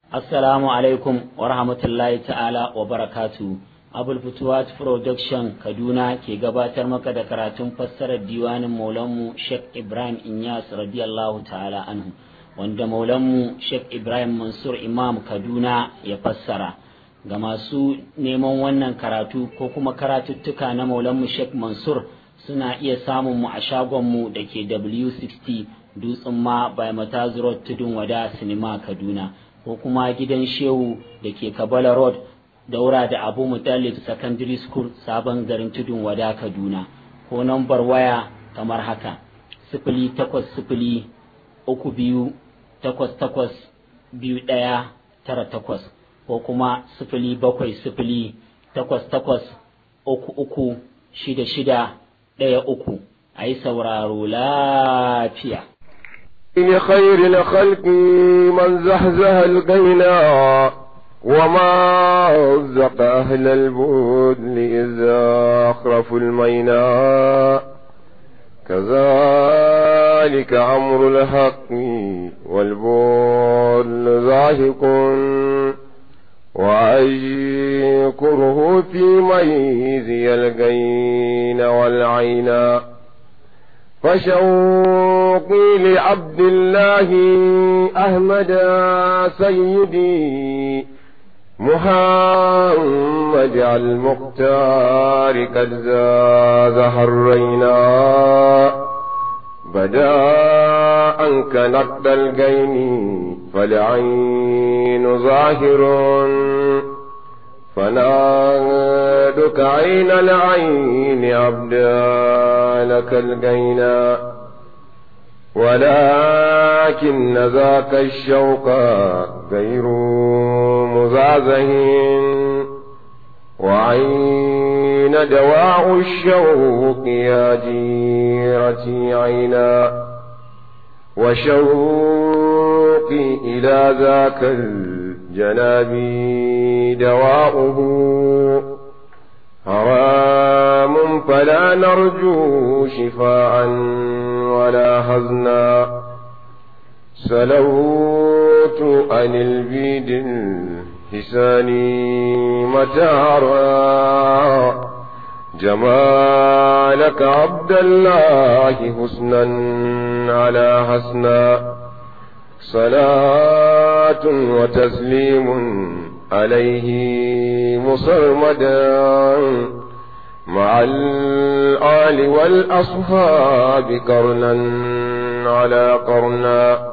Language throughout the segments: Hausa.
Assalamu alaikum wa rahmatullahi ta'ala wa barakatu. Abul Futuwat Production Kaduna ke gabatar maka da karatun fassarar diwanin Maulanmu Sheikh Ibrahim Inyas radiyallahu ta'ala anhu wanda Maulanmu Sheikh Ibrahim Mansur Imam Kaduna ya fassara. Ga masu neman wannan karatu ko kuma karatuttuka na Maulanmu Sheikh Mansur suna iya samun mu a shagonmu da ke W60 Dutsen ma by Mataz Road Tudun Wada Sinima Kaduna. ko kuma gidan shehu da ke kabala road daura da abu mutalib secondary school sabon garin tudun wada kaduna ko nambar waya kamar haka sifili takwas sifili uku biyu takwas takwas biyu ɗaya tara takwas ko kuma sifili bakwai sifili takwas takwas uku uku shida shida ɗaya uku a yi sauraro lafiya خير الخلق من زحزح القينا وما رزق أهل البدن إذا أخرفوا المينا كذلك أمر الحق والبول ذاهق وأشكره في ميزي القين والعينا فشوقي لعبد الله أحمد سيدي محمد المختار قد زاد حرينا بدا أنك نقد الجين فالعين ظاهر فنادك عين العين عبدا لك الجينا ولكن ذاك الشوق غير مزعزه وعين دواء الشوق يا جيرتي عينا وشوقي إلى ذاك الجناب دواؤه حرام فلا نرجو شفاء ولا حزنا سلوت عن البيد الحساني متارا جمالك عبد الله حسنا على حسنا صلاة وتسليم عليه مصرمدا مع الآل والأصحاب قرنا على قرنا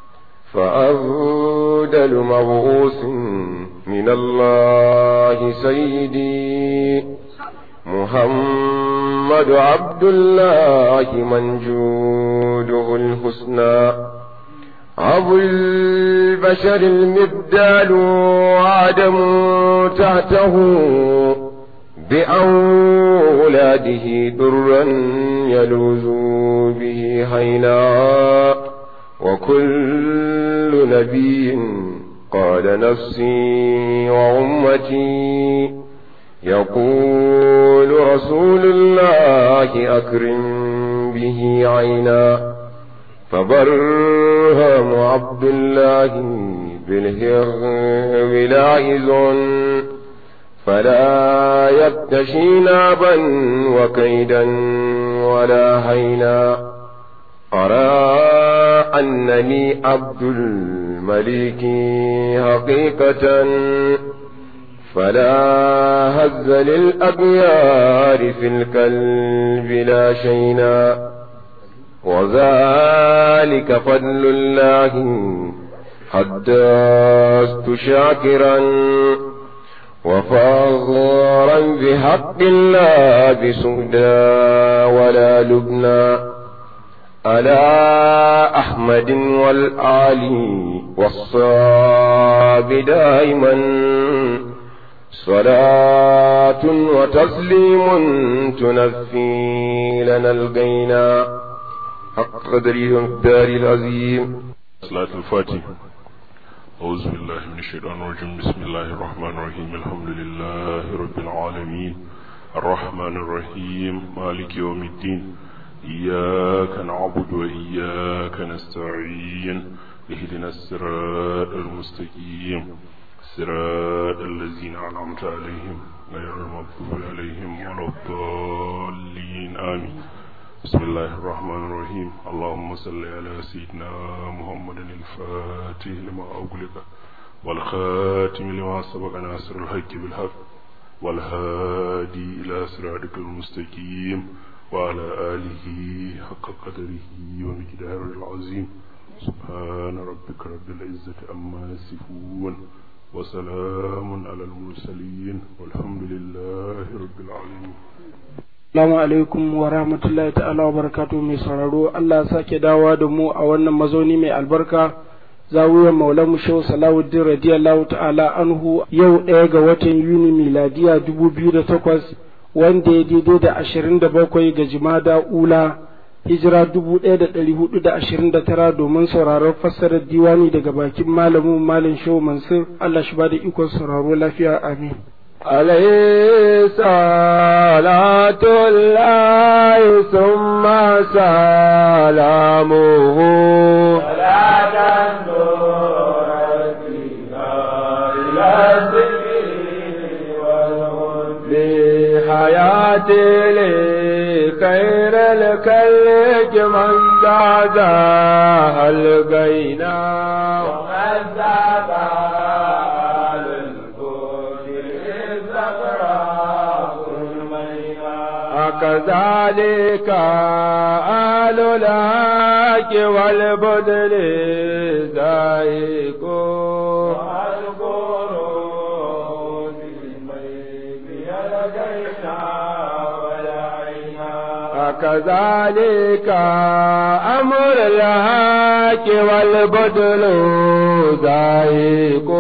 فأفضل مبعوث من الله سيدي محمد عبد الله من جوده الحسنى أبو البشر المبدال وعدم تحته بأولاده درا يلوذ به هينا وكل نبي قال نفسي وأمتي يقول رسول الله أكرم به عينا فبرهم عبد الله بالهغ لاعز فلا يبتشي نابا وكيدا ولا هينا أرى أنني عبد الملك حقيقة فلا هز للأبيار في الكلب لا شينا وذلك فضل الله حدثت شاكرا وفاغرا بحق الله بسودا ولا لبنا على أحمد والآل والصاب دائما صلاة وتسليم تنفي لنا القينا حق قدره الدار العظيم صلاة الفاتح أعوذ بالله من الشيطان الرجيم بسم الله الرحمن الرحيم الحمد لله رب العالمين الرحمن الرحيم مالك يوم الدين إياك نعبد وإياك نستعين اهدنا الصراط المستقيم صراط الذين أنعمت عليهم غير المغضوب عليهم ولا الضالين آمين بسم الله الرحمن الرحيم اللهم صل على سيدنا محمد الفاتح لما أغلق والخاتم لما سبق ناصر الحق بالحق والهادي إلى صراطك المستقيم وعلى آله حق قدره ومقداره العظيم سبحان ربك رب العزة أما يصفون وسلام على المرسلين والحمد لله رب العالمين Assalamu alaikum wa rahmatullahi ta'ala wa barakatuhu mai sauraro Allah sake dawa da mu a wannan mazauni mai albarka zawiyar maulan shehu salawuddin radiyallahu ta'ala anhu yau ɗaya ga watan yuni miladiya dubu biyu da takwas wanda ya daidai da ashirin da bakwai ga jimada ula hijira dubu ɗaya da ɗari hudu da ashirin da tara domin sauraron fassarar diwani daga bakin malamin malam shehu mansur Allah shi ba da ikon sauraro lafiya amin. عليه صلاة الله ثم سلامه بحياتي لي خير الكلك من زادها القينا ومن زادها كذلك آل الهاك والبدل زايق كذلك أمر الهاك والبدل زايق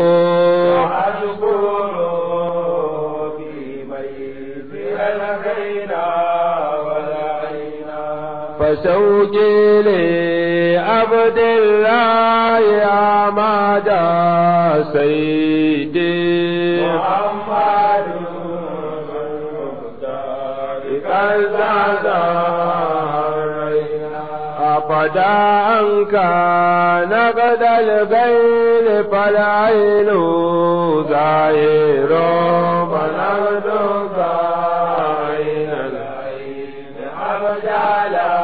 فشوقي لعبد الله يا مدى سيدي محمد أبدا أنك نقد الغير فالعين ظاهر فنقد عين العين أبدا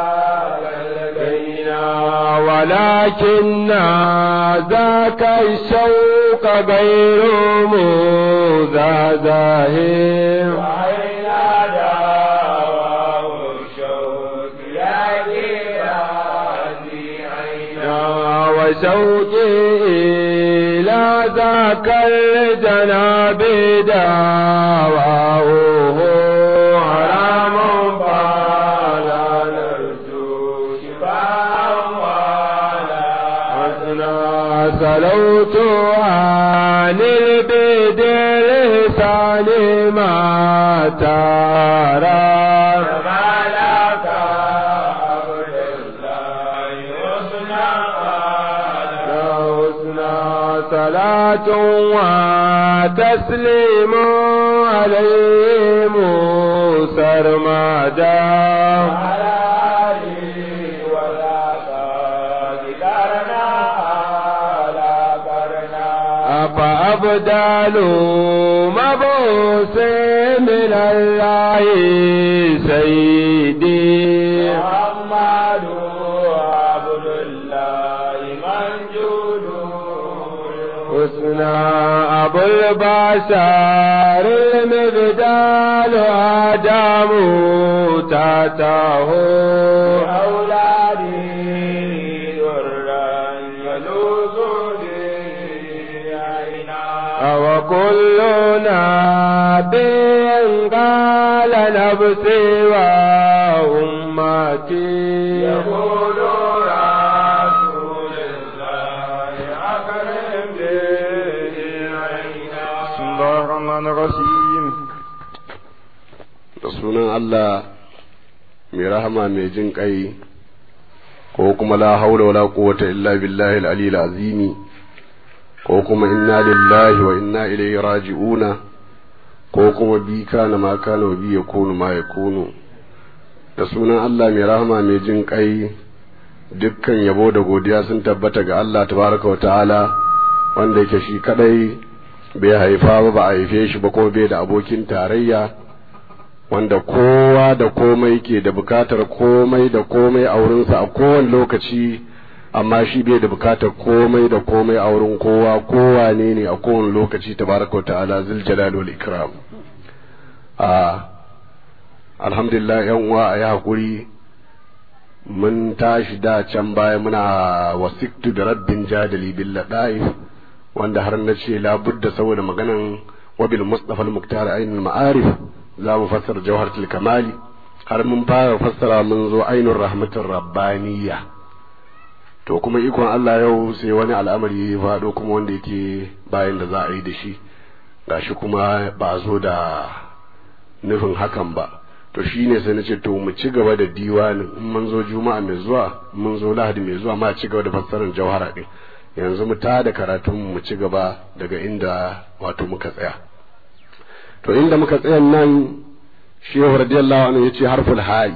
ولكن ذاك الشوق غير مزازه وشوقي إلى ذاك الجناب دعواه حرام فلا نرجو شفاء ولا سلوت عن البدر لسان ما ترى صلاة وتسليم عليهم سرمدا فأبدال مبوس من الله سيدي محمد عبد الله منجود حسنا أبو البشر المبدال آدم تاته أولادي ذرا يلوذ وكلنا بين قال نفسي وأمتي يقول رسول الله أكرم بسم الله الرحمن الرحيم da sunan Allah mai rahama mai jin ƙai ko kuma la haula wala quwwata illa billahi al-aliyyil azimi ko kuma inna lillahi wa inna ilaihi raji'una ko kuma bi kana ma kana wa bi yakunu ma yakunu da sunan Allah mai rahama mai jin ƙai dukkan yabo da godiya sun tabbata ga Allah tabaraka wa ta'ala wanda yake shi kadai bai haifa ba ba a haife shi ba kuma bai da abokin tarayya wanda kowa da komai ke da bukatar komai da komai a wurinsa a kowane lokaci amma shi bai da bukatar komai da komai a wurin kowa kowa ne ne a kowane lokaci tabaraka wa ta'ala zil jalal wal ikram a alhamdulillah yan uwa a yi hakuri mun tashi da can baya muna wasiktu da rabbin jadali bil ladaif wanda har na ce labudda saboda maganan wabil mustafa al-muktar ainul ma'arif za mu fassara jawharatul kamali har mun fara fassara mun zo ainul rahmatur rabbaniyya to kuma ikon Allah yau sai wani al'amari ya faɗo kuma wanda yake bayan da za a yi da shi gashi kuma ba a zo da nufin hakan ba to shine sai na ce to mu ci gaba da diwanin in mun zo juma'a mai zuwa mun zo lahadi mai zuwa ma ci gaba da fassarar jawhara din yanzu mu tada karatun mu ci gaba daga inda wato muka tsaya to inda muka tsaya nan shehu radiyallahu anhu yace harful hayi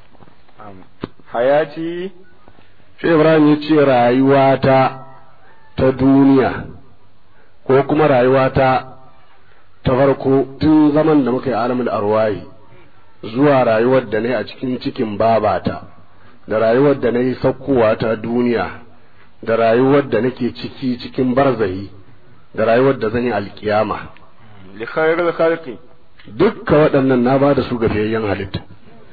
hayati shehu ibrahim yace rayuwata ta duniya ko kuma rayuwata ta farko tun zaman da muka yi alamul arwahi zuwa rayuwar da na a cikin cikin babata da rayuwar da na yi sakkowa ta duniya da rayuwar da nake ciki cikin barzahi da rayuwar da zan yi alkiyama li khairil khalqi dukka waɗannan na ba da su ga fiyayyen halitta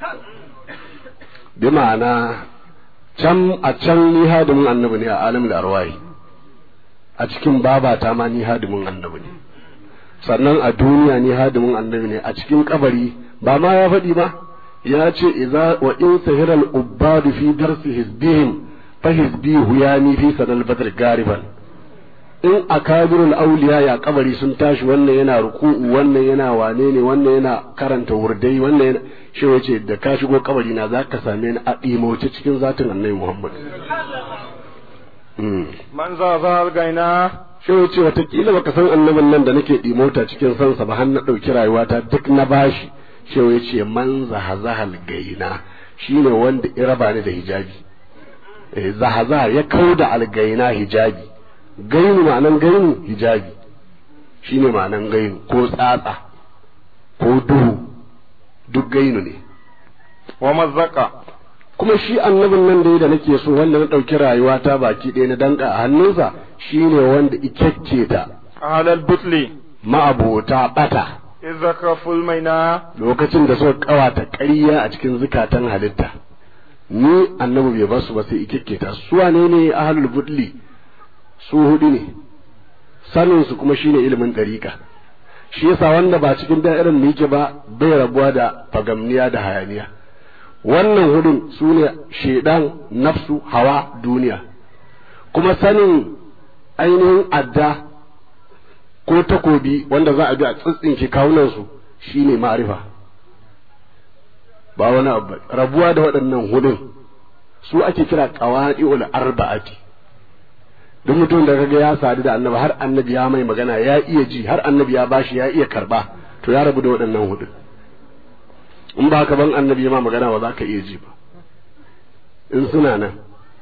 bi ma'ana can a can ni hadimin annabi ne a alamul arwahi a cikin babata ma ni hadimin annabi ne sannan a duniya ni hadimin annabi ne a cikin kabari ba ma ya faɗi ba ya ce idza wa in sahiral ubbadu fi darsi hizbihim fa hizbi huyani fi sanal badr gariban in akabirul auliya ya kabari sun tashi wannan yana ruku'u wannan yana wane ne wannan yana karanta wurdai wannan yana shi wace da ka shigo kabari na zaka same ni a ɗimoce cikin zatin annabi Muhammad man za za gaina shi wace watakila baka san annabin nan da nake ɗimota cikin sansa ba har na ɗauki rayuwata duk na bashi shi wace man zahazahal gaina shine wanda ya raba ni da hijabi zahaza ya kauda algaina hijabi gainu ma'anan gainu hijabi shine ma'anan gainu ko tsatsa ko duhu duk gainu ne wa mazzaka kuma shi annabin nan da da nake so wanda na ɗauki rayuwa ta baki ɗaya na danka a hannunsa shine wanda ikakke ta ahlal butli ma'abota bata izaka fulmaina lokacin da suka kawata ƙarya a cikin zukatan halitta ni annabi bai basu ba sai ikakke ta su wane ne ahlul butli su hudu ne sanin su kuma shine ilimin ɗariƙa shi yasa wanda ba cikin da'irar da yake ba bai rabuwa da fagamniya da hayaniya wannan hudun su ne shaidan nafsu hawa duniya kuma sanin ainihin adda ko takobi wanda za a bi a tsitsinke kawunansu shine ma'arifa ba wani abu rabuwa da waɗannan hudun su ake kira qawadi'ul arba'ati duk mutum da kaga ya sadu da annabi har annabi ya mai magana ya iya ji har annabi ya bashi ya iya karba to ya rabu da waɗannan hudu in ba ka ban annabi ya ma magana ba za ka iya ji ba in suna nan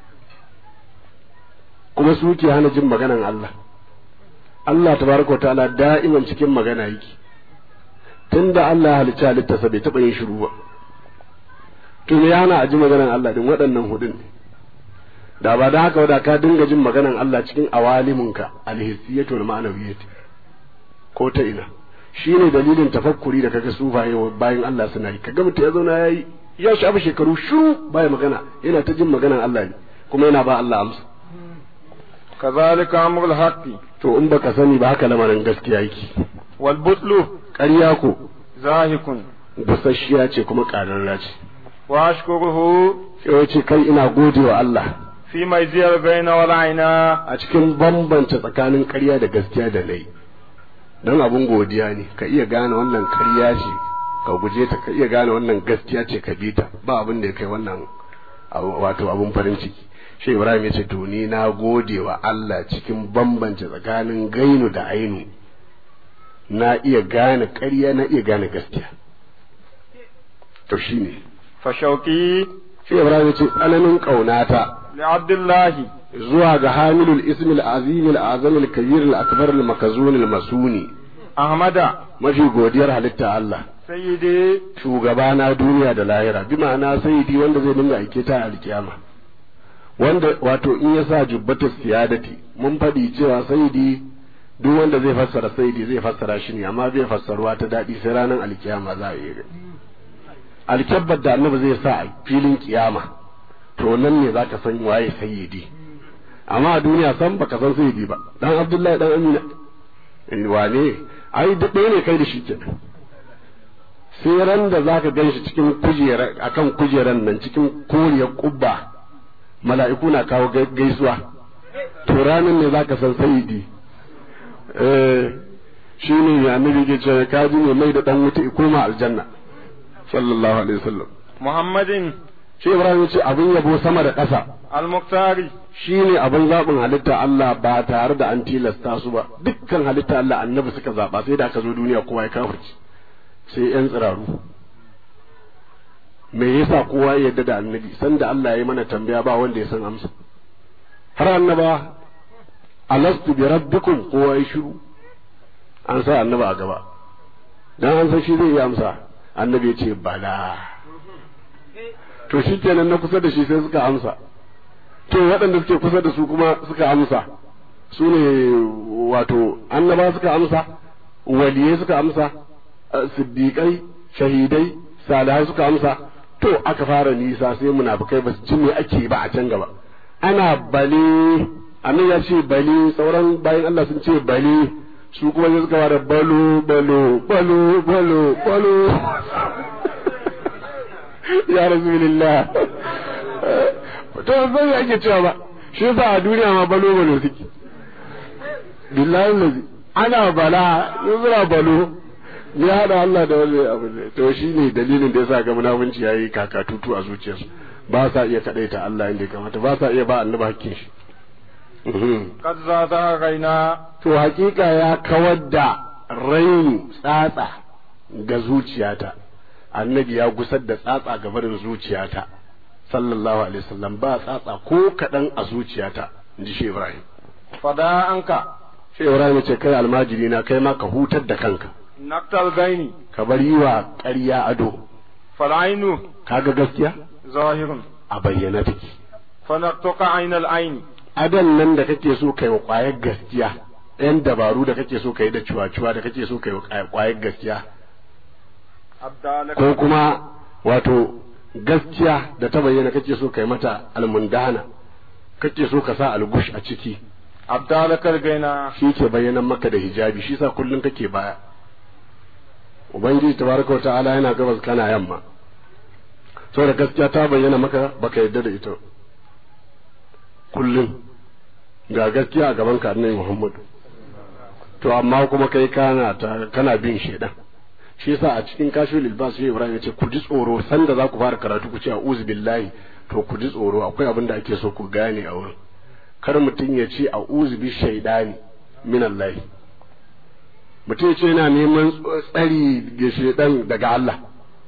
kuma su ke hana jin maganan Allah Allah tabaraka wa ta'ala da'iman cikin magana yake tunda Allah ya halicci halittarsa bai taɓa yin shiru ba to me ya hana a ji maganan Allah din waɗannan hudun ne da ba da haka da ka dinga jin maganan Allah cikin awaliminka alhissiyatu wal ma'anawiyyati ko ta ina shine dalilin tafakkuri da kaga sufaye bayan Allah suna yi kaga mutum ya zauna yayi ya shafa shekaru shiru baya magana yana ta jin maganan Allah ne kuma yana ba Allah amsa kazalika amrul haqqi to in baka sani ba haka lamarin gaskiya yake wal butlu ƙarya ko zahikun busasshiya ce kuma ƙararra ce wa ashkuruhu sai ce kai ina gode wa Allah fi mai ziyar baina wal aina a cikin bambanta tsakanin ƙarya da gaskiya da nayi don abun godiya ne ka iya gane wannan ƙarya ce ka guje ta ka iya gane wannan gaskiya ce ka bi ta ba abin da ya kai wannan wato abun farin ciki shi ibrahim ya ce to ni na gode wa Allah cikin bambance tsakanin gainu da ainu na iya gane ƙarya na iya gane gaskiya to shine fa shauki shi Ibrahim ce tsananin kaunata لعبد الله zuwa ga hamilul ismil azimil azamil kabiril akbaril makazunil masuni أحمد mafi godiyar halitta Allah سيدي shugaba na duniya da lahira bi ma'ana sayyidi wanda zai dinga aike ta alkiyama wanda wato in ya sa jubbatus siyadati mun faɗi cewa sayyidi duk wanda zai fassara sayyidi zai fassara shi ne amma bai fassaruwa ta daɗi sai ranar alkiyama za a yi alkyabbar da annabi zai sa a filin kiyama to nan ne zaka san waye sayyidi amma a duniya san baka san sayyidi ba dan abdullahi dan amina wane ai duk ɗaya ne kai da shi kenan sai ran da za ka gan shi cikin kujera akan kujeran nan cikin koriyar kubba mala'iku na kawo gaisuwa to ranar ne za ka san sayidi eh shi ne annabi ke cewa ka ji ne mai da dan wuta koma aljanna sallallahu alaihi wasallam محمد shi ibrahim ya ce abin yabo sama da ƙasa المختار shi ne abin zaɓin halitta Allah ba tare da an tilasta su ba dukkan halitta Allah annabi suka zaɓa sai da aka zo duniya kowa ya kafirci sai yan tsiraru me yasa kowa ya yarda da annabi sanda Allah ya yi mana tambaya ba wanda ya san amsa har annaba alastu bi rabbikum kowa ya shiru an sa annaba a gaba dan an san shi zai yi amsa annabi ya ce bala to shikenan na kusa da shi sai suka amsa to waɗanda suke kusa da su kuma suka amsa su ne wato annaba suka amsa waliyai suka amsa siddiƙai shahidai salihai suka amsa to aka fara nisa sai munafukai ba su ji me ake ba a can gaba ana bale annan ya ce bale sauran bayan Allah sun ce bale su kuma sai suka fara balo balo balo balo balo ya rasulillah to zai ake cewa ba shi yasa a duniya ma balo balo suke billahi lazi ana bala yuzra balo ya hada Allah da wani abu ne to shi ne dalilin da yasa ga munafunci yayi kakatutu a zuciyarsu ba sa iya kadaita Allah inda ya kamata ba sa iya ba annabi hakkin shi قد زاد غينا to hakika ya kawar da raini tsatsa ga zuciyata annabi ya gusar da tsatsa ga barin zuciyata sallallahu alaihi wasallam ba tsatsa ko kaɗan a zuciyata in ji shi Ibrahim فدا أنك shi Ibrahim ce kai almajiri na kai ma ka hutar da kanka نقت الغين ka bar yi wa ƙarya ado فالعين kaga gaskiya ظاهر a bayyana take فنقتك عين العين adon nan da kake so kai wa ƙwayar gaskiya yan dabaru da kake so kai da cuwa-cuwa da kake so kai wa ƙwayar gaskiya أبدالك ko kuma wato gaskiya da ta bayyana kake so kai mata almundana kake so ka sa algush a ciki أبدالك الغينا shi ke bayyana maka da hijabi shi sa kullum kake baya ubangiji tabaraka wa ta'ala yana gabas kana yamma saboda gaskiya ta bayyana maka baka yadda da ita kullum ga gaskiya a gaban ka annabi Muhammadu to amma kuma kai kana ta kana bin shedan shi yasa a cikin kashul ilbas shi Ibrahim ya ce ku ji tsoro sanda za ku fara karatu ku ce a'udhu billahi to ku ji tsoro akwai abin da ake so ku gane a wurin kar mutum ya ce a'udhu bi shaydani min Allah mutum ya ce yana neman tsari ga shedan daga Allah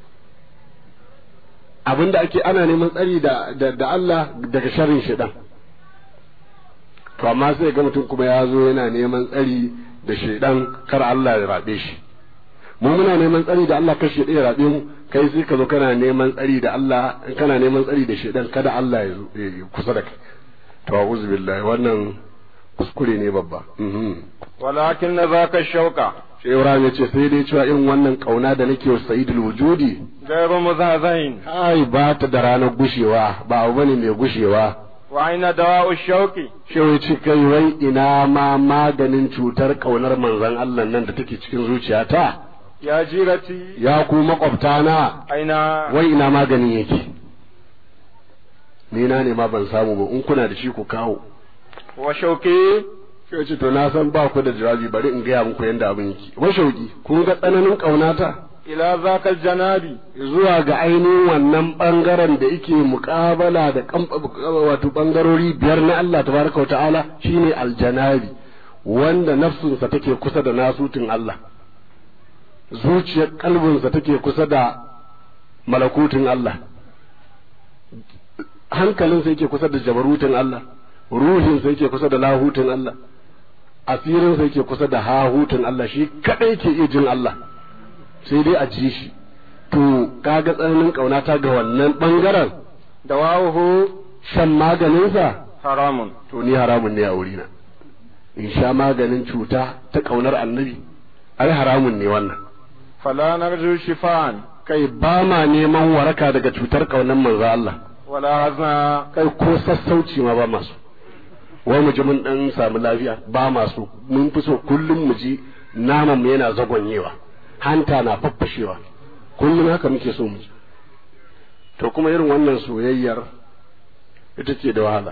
abin da ake ana neman tsari da da Allah daga sharrin shedan to amma sai ga mutum kuma ya zo yana neman tsari da shaidan kar Allah ya rabe shi mu muna neman tsari da Allah kar shaidan ya rabe mu kai sai ka zo kana neman tsari da Allah kana neman tsari da shaidan kada Allah ya kusa da kai to a'udhu billahi wannan kuskure ne babba walakin na zaka shauka shi Ibrahim ya ce sai dai cewa irin wannan kauna da nake wa Sayyidul Wujudi gairu muzazain ai ba ta da ranar gushewa ba abu bane mai gushewa wa aina dawa'u shauki Shehu ce kai wai ina ma maganin cutar kaunar manzon Allah nan da take cikin zuciyata ya jirati ya ku makwabta na aina wai ina maganin yake ni na ne ma ban samu ba in kuna da shi ku kawo wa shauki Shehu ce to na san ba ku da jawabi bari in gaya muku yanda abin yake wa shauki kun ga tsananin kaunata ila zakal janabi zuwa ga ainihin wannan bangaren da yake muƙabala da kam- wato bangarori biyar na Allah tabaraka wa ta'ala shine aljanabi wanda nafsunsa take kusa da nasutin Allah zuciyar kalbinsa take kusa da malakutin Allah hankalin sa yake kusa da jabarutin Allah ruhin sa yake kusa da lahutin Allah asirin sa yake kusa da hahutin Allah shi kadai ke iya jin Allah sai dai a ji shi to kaga tsananin kaunata ga wannan bangaren da wahu shan maganinsa haramun to ni haramun ne a wurina in sha maganin cuta ta kaunar annabi ai haramun ne wannan fala narju shifan kai ba ma neman waraka daga cutar kaunar manzo Allah wala hazna kai ko sassauci ma ba masu wai mu ji mun dan samu lafiya ba masu mun fi so kullum mu ji naman mu yana zagonyewa hanta na faffashewa kullum haka muke so mu ji to kuma irin wannan soyayyar ita ce da wahala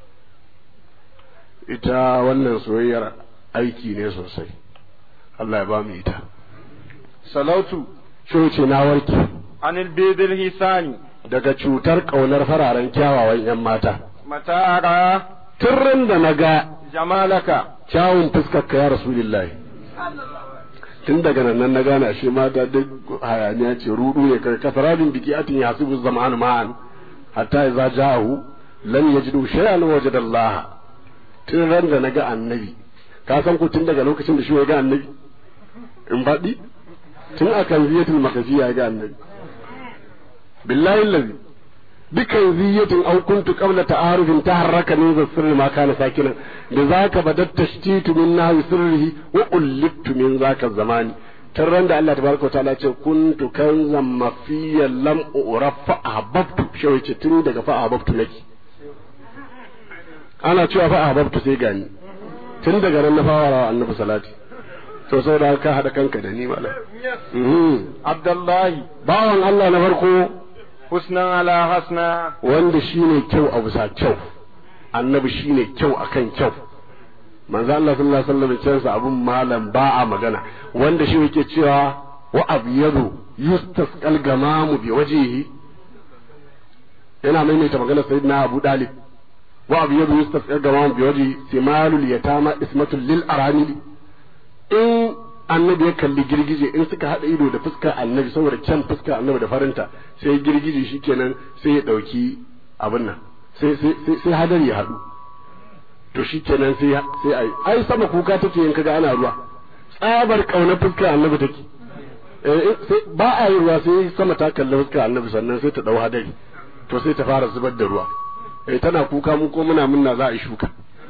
ita wannan soyayyar aiki ne sosai Allah ya ba mu ita salautu shi ce na warke anil bidil hisani daga cutar ƙaunar fararen kyawawan 'yan mata mata ara tun da na ga jamalaka kyawun fuskar ka ya rasulillahi tun daga nan na gane ashe mata duk hayaniya ce rudu ne kai kasaradin biki atin yasibu zamanu ma'an hatta idza ja'ahu lam yajidu shay'an wajada Allah tun ran da na ga annabi ka san ko tun daga lokacin da shi ya ga annabi in faɗi tun akan ziyatul makafiya ya ga annabi billahi allazi dukan ziyatin aw kuntu qabla ta'arufin taharraka min sirri ma kana sakinan da zaka badat tashtitu min nahwi sirrihi wa ullittu min zaka zamani tun ran da Allah tabaraka ta'ala ce kuntu kanzan mafiyan lam urafa ahbabtu shi ce tun daga fa ahbabtu nake ana cewa fa ahbabtu sai gani tun daga nan na fara annabi salati to sai da ka hada kanka da ni malam abdullahi bawan Allah na farko husnan ala hasna wanda shine kyau a bisa kyau annabi shine kyau akan kyau manzo Allah sallallahu alaihi wasallam ya abun malam ba a magana wanda shi yake cewa wa abyadu yustasqal gamamu bi wajhihi yana maimaita magana sayyidina Abu Dalib wa abyadu yustasqal gamamu bi wajhihi simalul yatama ismatul lil aramil in annabi ya kalli girgije in suka haɗa ido da fuskar annabi saboda kyan fuskar annabi da farinta sai girgije shikenan sai ya ɗauki abin nan sai sai hadari ya haɗu to shikenan sai sai ai ai sama kuka take in kaga ana ruwa tsabar kauna fuskar annabi take sai ba a yi ruwa sai sama ta kalli fuskar annabi sannan sai ta ɗau hadari to sai ta fara zubar da ruwa eh tana kuka mu ko muna munna za a yi shuka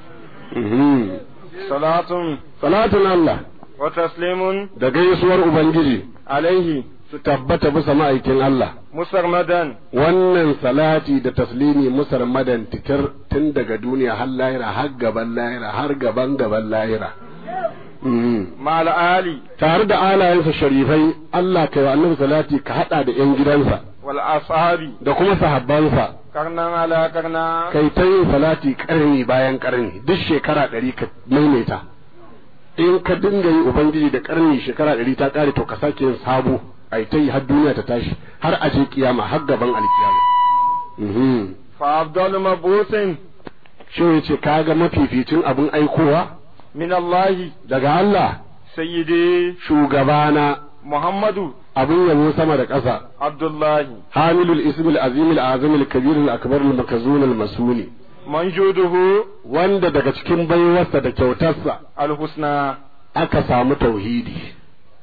salatun salatun Allah wa taslimun da gaisuwar Ubangiji alaihi su tabbata bisa ma'aikin Allah. musarmadan Wannan salati da taslimi musarmadan titir tun daga duniya har lahira har gaban lahira har gaban gaban lahira. ma'al ali Tare da alayensa sharifai Allah kai wa annabi salati ka haɗa da ‘yan gidansa wal ashabi da kuma sahabbansa karnan ala karna kai ta yin salati ƙarni bayan ƙarni duk shekara ɗari ka maimaita. in ka dinga yi ubangiji da karni shekara ɗari ta ƙare to ka sake yin sabo a ta yi har duniya ta tashi har a je kiyama har gaban alkiyama fa afdalu mabusin shi ya ce kaga mafificin abin aikowa min Allah daga Allah sayyidi shugabana Muhammadu abin yabo sama da ƙasa Abdullahi hamilul ismil azimil azimil kabirul akbarul makazunul masuni manjuduhu wanda daga cikin baiwarsa da kyautarsa alhusna aka samu tauhidi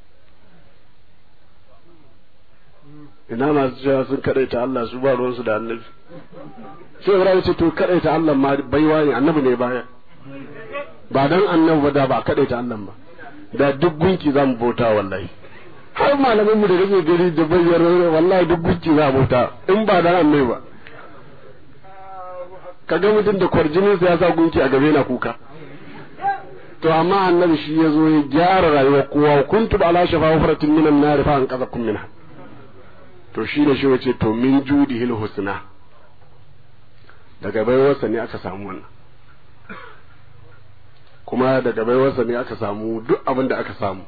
ina masu cewa sun kadaita Allah su ba ruwansu da annabi sai Ibrahim ce to kadaita Allah ma baiwa ne annabi ne baya ba dan annabi ba da ba kadaita Allah ba da duk gunki za mu bauta wallahi har malamin mu da kake gari da bayyar wallahi duk gunki za mu bauta in ba dan annabi ba kaga mutum da kwarjinin sa ya sa gunki a gabe na kuka to amma annabi shi ya zo ya gyara rayuwar kowa kuntu ala shafa hufratin minan nar fa an qazakum minha to shi ne shi wace to min judihil husna daga baiwarsa ne aka samu wannan kuma daga baiwarsa ne aka samu duk abin da aka samu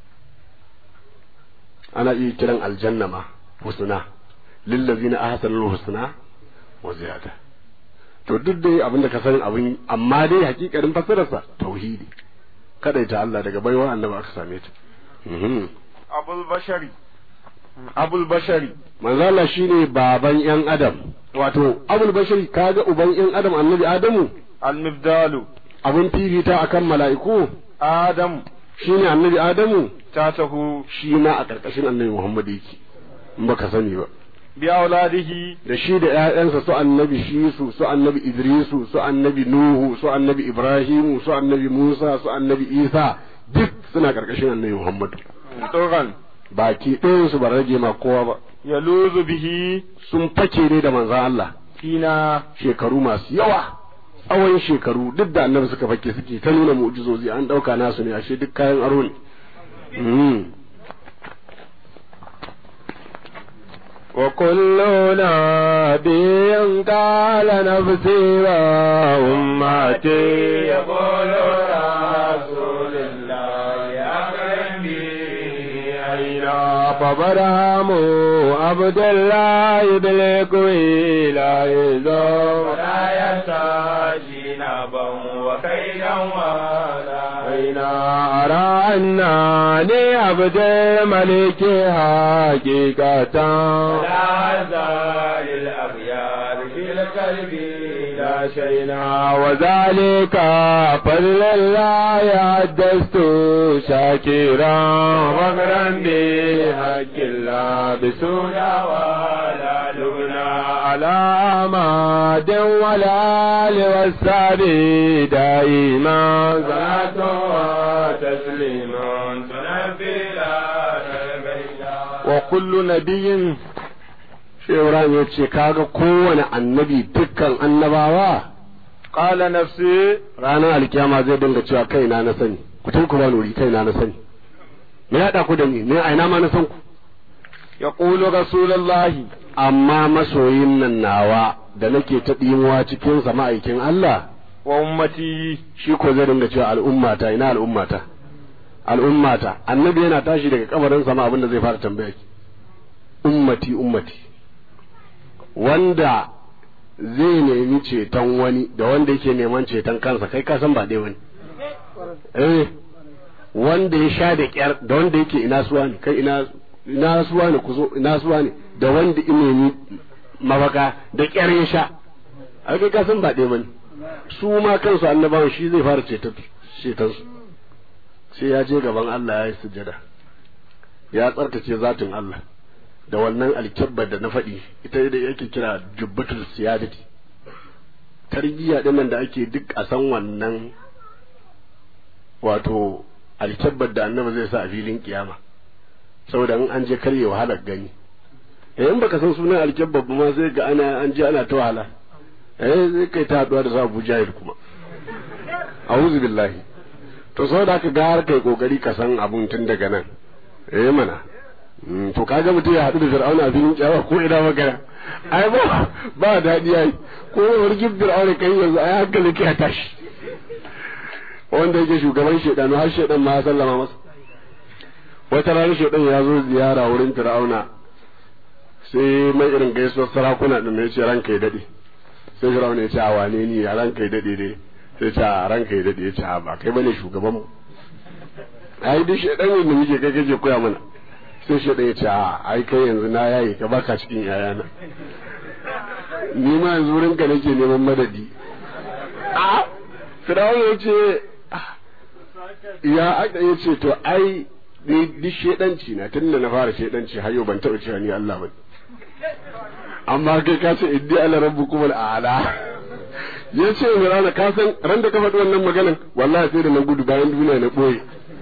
ana iya kiran aljanna ma husna lillazina ahsanul husna wa ziyada to duk dai abin da ka san abin amma dai hakikarin fasararsa tauhidi kadaita Allah daga baiwa annabi aka same ta abul bashari abul bashari manzo Allah shine baban yan adam wato abul bashari kaga uban yan adam annabi adamu al-mibdalu abun fifita akan mala'iku adam shine annabi adamu tatahu shi ma a karkashin annabi Muhammad yake in baka sani ba bi auladihi da shi da ƴaƴansa su annabi shisu su annabi idrisu su annabi nuhu su annabi ibrahimu su annabi musa su annabi isa duk suna karkashin annabi Muhammad turan baki ɗayan su ba rage ma kowa ba yaluzu bihi sun fake ne da manzon Allah fina shekaru masu yawa tsawon shekaru duk da annabi suka fake suke ta nuna mu'jizozi an ɗauka nasu ne ashe duk kayan aro ne Mm. وكل نبي قال نفسي وأمتي يقول رسول الله أكرم بي أين فبرهم عبد الله بالكوي لا يزور ولا يستجي نبا وكيدا ولا أين أرى أنني عبد الملك حقيقة لا زال الأغيار في القلب لا شينا وذلك فضل الله حدثت شاكرا وغرا بحق الله بسونا ولا لغنا على أماد ولا لوسابي دائما صلاة وتسليما تنفي wa kullu nabiyin Shehu Ibrahim ya ce kaga kowane annabi dukkan annabawa qala nafsi ranar alkiyama zai dinga cewa kaina na sani ku tun ku ba nuri kaina na sani me ya ku da ni me aina ma na san ku yaqulu rasulullahi amma masoyin nan nawa da nake ta dimuwa cikin sa ma'aikin Allah wa ummati shi ko zai dinga cewa al'ummata ina al'ummata al'ummata annabi yana tashi daga kabarin sama abin da zai fara tambaya ki ummati ummati wanda zai nemi ceton wani da wanda yake neman ceton kansa kai ka san ba dai wani eh wanda ya sha da kyar da wanda yake ina suwa ne kai ina ina suwa ne ku zo ina suwa ne da wanda ya nemi mafaka da kyar ya sha ai kai ka san ba dai wani su ma kansu annabawan shi zai fara ceton ceton su sai ya je gaban Allah ya yi sujada ya tsarkace zatin Allah da wannan alkyabbar da na faɗi ita da yake kira jubbatul siyadati tarbiyya din da ake duk a san wannan wato alkyabbar da annabi zai sa a filin kiyama saboda in an je karye wahalar gani eh in baka san sunan alkyabbar ba ma sai ga ana an je ana ta wahala eh zai kai ta haduwa da sa Abu Jahil kuma a'udhu billahi to saboda haka ga har kai kokari ka san abun tun daga nan eh mana to kaga mutum ya haɗu da fir'auna a filin kyawa ko ina magana ai ba ba daɗi ai ko wargin fir'auna kai yanzu ai hankali ka tashi wanda yake shugaban shedanu har shedan ma ya sallama masa wata rana shedan ya zo ziyara wurin fir'auna sai mai irin gaisuwar sarakuna din ya ce ranka ya dade sai fir'auna ya ce a wane ni a ranka ya dade dai sai ce a ranka ya dade ya ce a ba kai bane shugaban mu ai duk shedan ne da muke kai kake koya mana sai shi ya ce a ai kai yanzu na yayi ka baka cikin yayana ni ma yanzu wurin ka nake neman madadi a firawun ya ce ya aka ya ce to ai ni duk shedanci na tun da na fara shedanci har yau ban taɓa cewa ni Allah ba amma kai ka ce iddi ala rabbukum al'ala ya ce Fir'auna ka san ran da ka faɗi wannan maganan wallahi sai da na gudu bayan duniya na ɓoye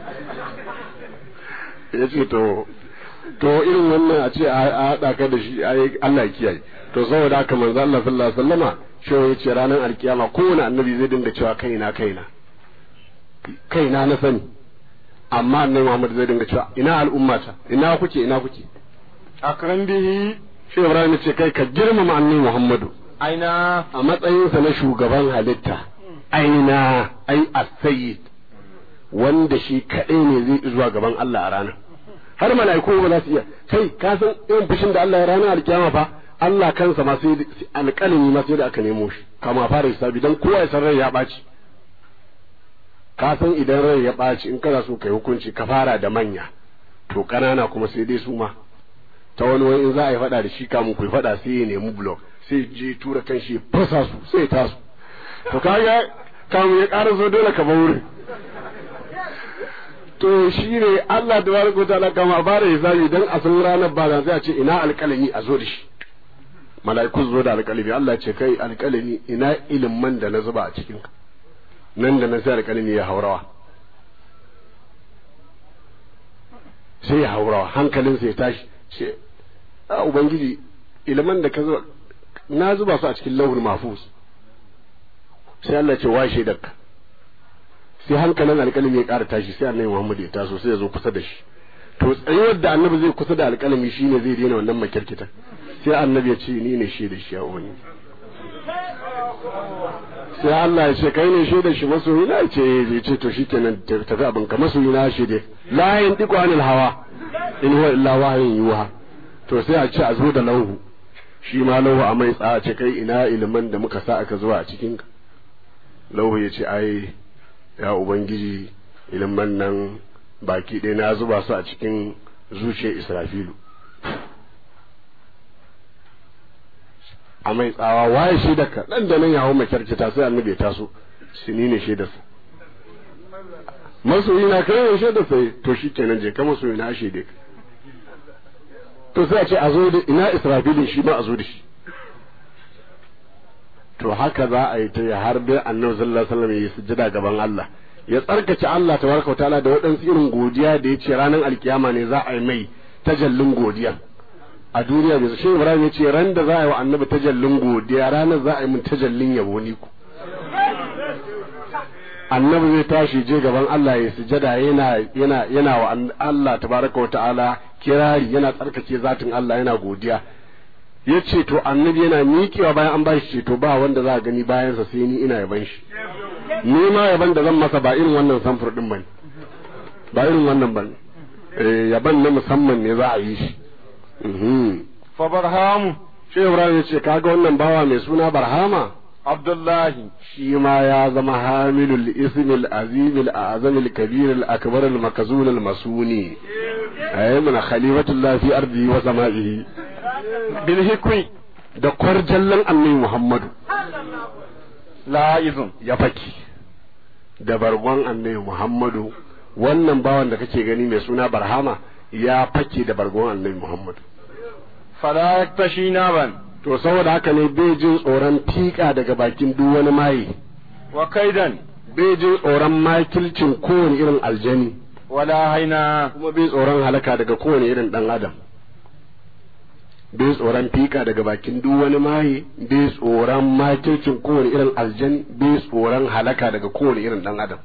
ya ce to to irin wannan a ce a haɗa ka da shi ai Allah kiyaye to saboda haka manzo Allah sallallahu alaihi wasallama shi ya ce ranar alkiyama kowane annabi zai dinga cewa kaina kaina kaina na sani amma annabi Muhammad zai dinga cewa ina al'ummata ina kuke ina kuke akram bihi shi Ibrahim ce kai ka girmama annabi Muhammadu aina a matsayinsa na shugaban halitta aina ai as-sayyid wanda shi kadai ne zai zuwa gaban Allah a ranar har mala'iku ba za su iya kai ka san irin fushin da Allah ya ranar alkiyama fa Allah kansa ma sai alƙalami ma sai da aka nemo shi kama fara hisabi dan kowa ya san rai ya ɓaci ka san idan rai ya ɓaci in kana so kai hukunci ka fara da manya to ƙanana kuma sai dai su ma ta wani wani in za a yi faɗa da shi kamun ku yi faɗa sai ya nemi blok sai je tura kan shi fasa su sai ya tasu to kaga kamun ya ƙara so dole ka wurin to shi ne Allah da baraka ta ala kama ba da hisabi dan a san ranar ba sai a ce ina alƙalami a zo da shi mala'iku zo da alƙalami Allah ce kai alƙalami ina ilimin da na zuba a cikin ka nan da nan sai alƙalami ya haurawa sai ya haurawa hankalinsa ya tashi ce a ubangiji ilimin da ka zuba na zuba su a cikin lauhul mahfuz sai Allah ce washe dakka sai hankalin alƙalami ya ƙara tashi sai annabi Muhammad ya taso sai ya zo kusa da shi to tsayuwar da annabi zai kusa da alƙalami shine zai daina wannan makirkitan sai annabi ya ce ni ne shi da shi a wani sai Allah ya ce kai ne shi da shi masoyi na ce ya ce to shikenan tafi abin ka masoyi na shi dai la yin diku anil hawa in huwa illa wahyun yuha to sai a ce a zo da lauhu shi ma lauhu a mai tsaya ce kai ina ilimin da muka sa aka zuwa a cikin ka lauhu ya ce ai ya ubangiji ilimin nan baki ɗaya na zuba su a cikin zuciyar israfilu a mai tsawa waye shi da ka nan da nan ya hau makyarkita sai annabi ya taso shi ni ne shaidarsa masoyi na kai ne shaidarsa to shi kenan je ka masoyi na shaide ka to sai a ce a zo da ina israfilin shi ma a zo da shi to haka za a yi ta har dai annabi sallallahu alaihi wasallam ya sujjada gaban Allah ya tsarkace Allah tabaraka wa ta'ala da waɗansu irin godiya da ya ce ranar alkiyama ne za a yi mai tajallin godiya a duniya bai shi Ibrahim ya ce ran da za a yi wa annabi tajallin godiya ranar za a yi mun tajallin yabo ni ku annabi zai tashi je gaban Allah ya sujada yana yana yana wa Allah tabaraka wa ta'ala kirari yana tsarkake zatin Allah yana godiya ya ce to annabi yana miƙewa bayan an bashi ce to ba wanda za a gani bayansa sai ni ina yaban shi ni ma yaban da zan masa ba irin wannan samfur din bane ba irin wannan bane eh yaban na musamman ne za a yi shi fa barhamu shi Ibrahim ya ce kaga wannan bawa mai suna Barhama abdullahi shi ma ya zama hamilul ismil azimil azamil kabiril akbaril makazunil masuni ayyuna khalifatullah fi ardi wa sama'ihi bil hikmi da kwarjallan annabi Muhammadu la'izun ya faki da bargon annabi Muhammadu wannan bawan da kake gani mai suna Barhama ya fake da bargon annabi Muhammadu fala yaktashi naban to saboda haka ne bai jin tsoron tika daga bakin duk wani maye wa kaidan bai jin tsoron makilcin kowane irin aljani wala haina kuma bai tsoron halaka daga kowane irin dan adam bai tsoron fika daga bakin duk wani maye bai tsoron makircin kowane irin aljani bai tsoron halaka daga kowane irin dan adam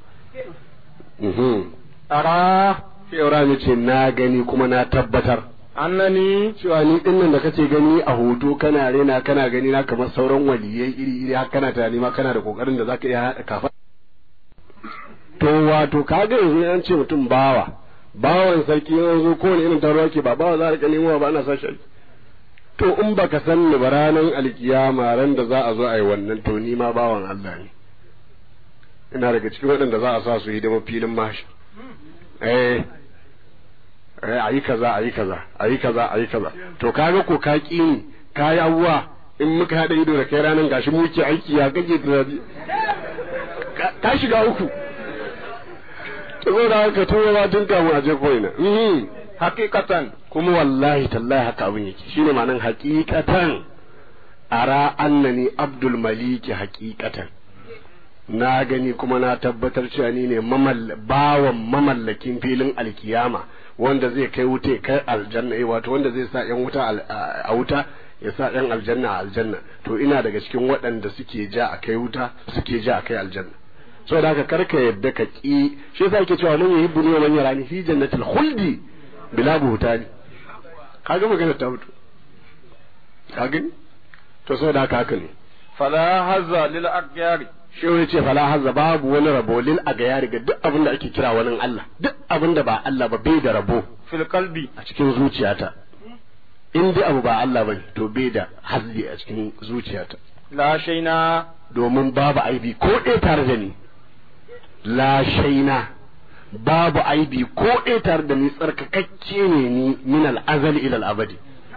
ara sai ce na gani kuma na tabbatar annani cewa ni din nan da kace gani a hoto kana rena kana gani na kamar sauran waliyai iri iri har kana tunani ma kana da kokarin da zaka iya haɗa kafa to wato kaga yanzu an ce mutum bawa bawan sarki yanzu kowane irin taro yake ba bawa za a rika nemo ba ana sashi to in baka san ni ba ranar alkiyama ran da za a zo a yi wannan to ni ma bawan Allah ne ina daga cikin waɗanda za a sa su hidima filin mashi eh eh ayi kaza ayi kaza ayi kaza ayi kaza to kaga ko ka ki ni ka yi abuwa in muka haɗa ido da kai ranar gashi muke aiki ya kake tunani ka shiga uku to zo da haka tura ba tun kamun a je koina hakikatan kuma wallahi tallahi haka abin yake shine ma'anan hakikatan ara annani abdul maliki hakikatan na gani kuma na tabbatar cewa ni ne bawan mamallakin filin alkiyama wanda zai kai wuta kai aljanna eh wato wanda zai sa yan wuta a wuta ya sa yan aljanna a aljanna to ina daga cikin waɗanda suke ja a kai wuta suke ja a kai aljanna saboda haka karka yadda ka ki shi yasa yake cewa man yuhibbu ni wa man yarani fi jannatil khuldi bila buhtani kaga magana ta mutu kaga to saboda haka haka ne fala hazza lil aqyari shi ya ce fala hazza babu wani rabo lil agayari ga duk abin da ake kira wani Allah duk abin da ba Allah ba bai da rabo fil qalbi a cikin zuciyata in dai abu ba Allah bane to bai da hazzi a cikin zuciyata la shaina domin babu aibi ko ɗaya tare da ni la shaina babu aibi ko ɗaya tare da ni tsarkakakke ne ni min al-azali ila al-abadi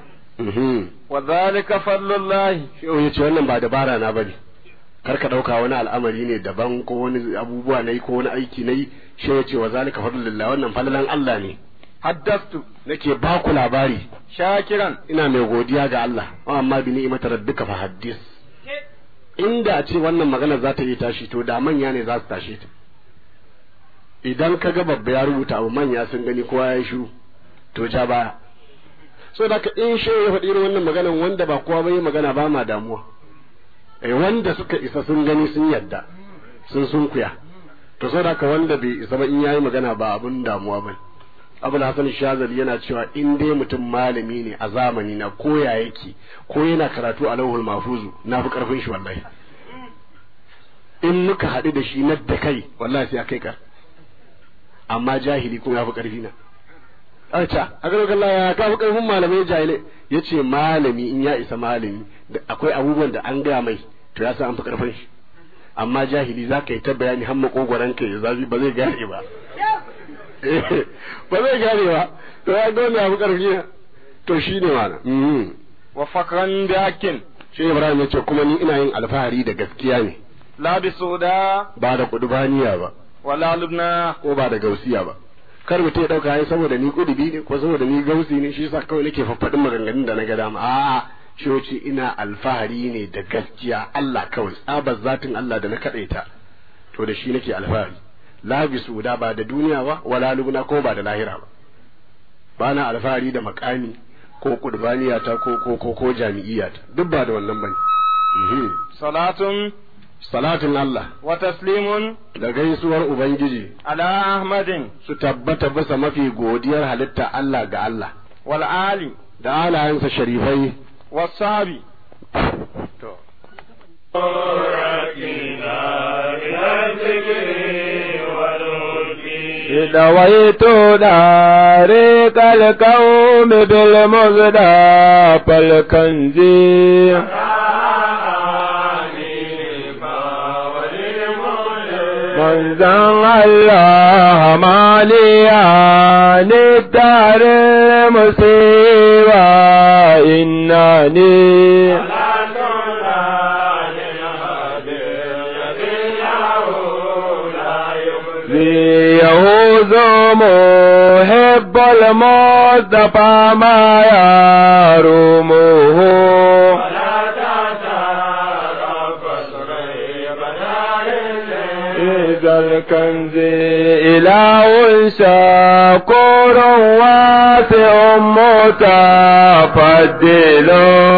mhm wa zalika fadlullahi shehu ya ce wannan ba dabara na bane kar ka dauka wani al'amari ne daban ko wani abubuwa nayi ko wani aiki nayi shehu ya ce wa zalika fadlullah wannan fadlan Allah ne haddastu nake ba ku labari shakiran ina mai godiya ga Allah amma bi ni'imata rabbika fa haddis inda a ce wannan magana za ta yi tashi to da manya ne za su tashe ta idan ka ga babba ya rubuta abu manya sun gani kowa ya yi shiru to ja baya so da ka in shi ya faɗi irin wannan maganan wanda ba kowa bai magana ba ma damuwa eh wanda suka isa sun gani sun yadda sun sunkuya to so da ka wanda bai isa ba in yayi magana ba abun damuwa ba abul hasan shazali yana cewa in dai mutum malami ne a zamani na koya yake ko yana karatu a lauhul mahfuzu na fi karfin shi wallahi in muka haɗu da shi na da kai wallahi sai a kai ka amma jahili kuma ya fi karfi na aca a ga Allah ya ka fi karfin malamai jahilai yace malami in ya isa malami da akwai abubuwan da an ga mai to ya san an fi karfin shi amma jahili za ka yi ta bayani har makogoran ka ya zafi ba zai gane ba ba zai gane ba to ya ga wannan abu karfi na to shine mana mhm wa fakran da hakin shi Ibrahim ya ce kuma ni ina yin alfahari da gaskiya ne la bi soda ba da kudubaniya ba wala lubna ko ba da gausiya ba kar mutum ya dauka ai saboda ni kudubi ne ko saboda ni gausi ne shi yasa kawai nake faffadin maganganun da na ga dama a'a shi wace ina alfahari ne da gaskiya Allah kawai tsabar zatin Allah da na kadaita to da shi nake alfahari la bi suda ba da duniya ba wala lubna ko ba da lahira ba ba na alfahari da makami ko kudbaniya ta ko ko ko, ko jami'iyya ta duk ba da wannan bane mhm salatun salatin Allah wa taslimun da gaisuwar ubangiji ala ahmadin su tabbata bisa mafi godiyar halitta Allah ga Allah wal ali da alayensa sharifai was sahabi دويت دارك القوم بالمزدى فالكنزي من زن الله ماليا للدار مصيبة إنني ليهوذ محب المصطفى ما يرومه إذا الكنز إله شكور واسع متفضل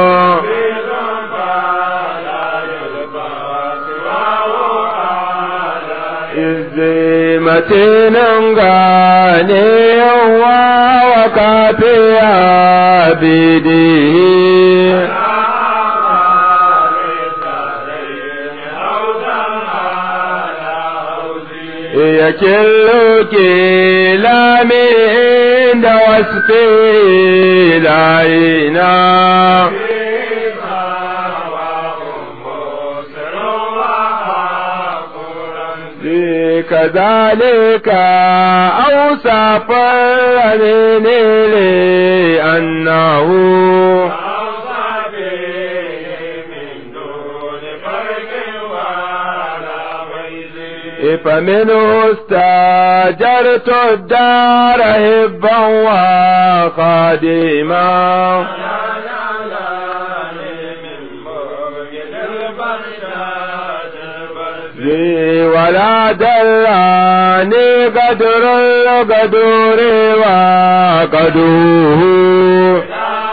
متين غني وكافي عبده يكل كلام عند وصفه العينا كذلك أوصف الذين لأنه فمنه استاجرت الدار هبا وخادما لي ولا دلاني قدر القدور وقدوه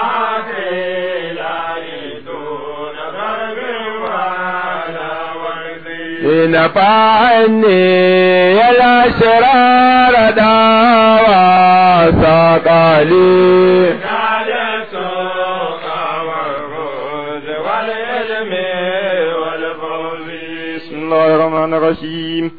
نفعني الأسرار داوى ثقلي بسم الله الرحمن الرحيم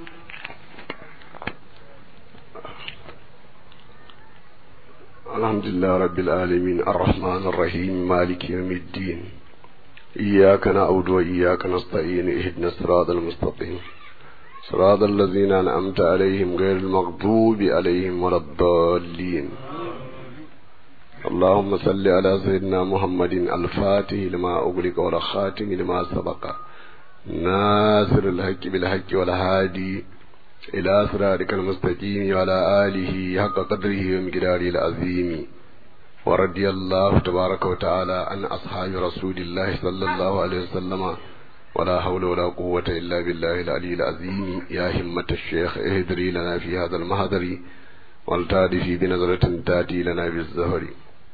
الحمد لله رب العالمين الرحمن الرحيم مالك يوم الدين إياك نعبد وإياك نستعين اهدنا الصراط المستقيم صراط الذين أنعمت عليهم غير المغضوب عليهم ولا الضالين اللهم صل على سيدنا محمد الفاتح لما أغلق والخاتم لما سبق ناصر الحق بالحق والهادي إلى صراطك المستقيم وعلى آله حق قدره ومقداره العظيم ورضي الله تبارك وتعالى عن أصحاب رسول الله صلى الله عليه وسلم ولا حول ولا قوة إلا بالله العلي العظيم يا همة الشيخ اهدري لنا في هذا المهدر والتادي بنظرة تاتي لنا بالزهر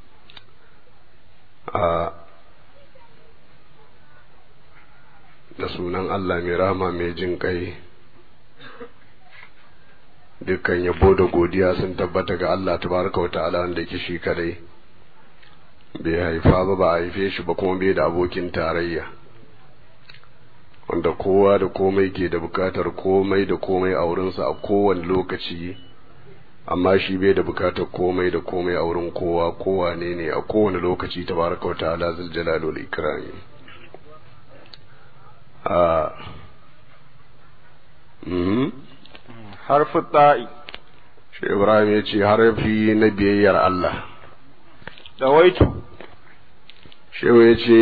آه da sunan Allah mai rama mai jin kai dukkan yabo da godiya sun tabbata ga Allah tabaraka wa ta'ala wanda yake shi kadai bai haifa ba ba a haife shi ba kuma bai da abokin tarayya wanda kowa da komai ke da bukatar komai da komai a wurinsa a kowane lokaci amma shi bai da bukatar komai da komai a wurin kowa kowa ne ne a kowane lokaci tabaraka wa ta'ala zul jalal wal ikrami a mhm harfu ta'i shi Ibrahim ya ce harafi na biyayyar Allah dawaitu shehu ya ce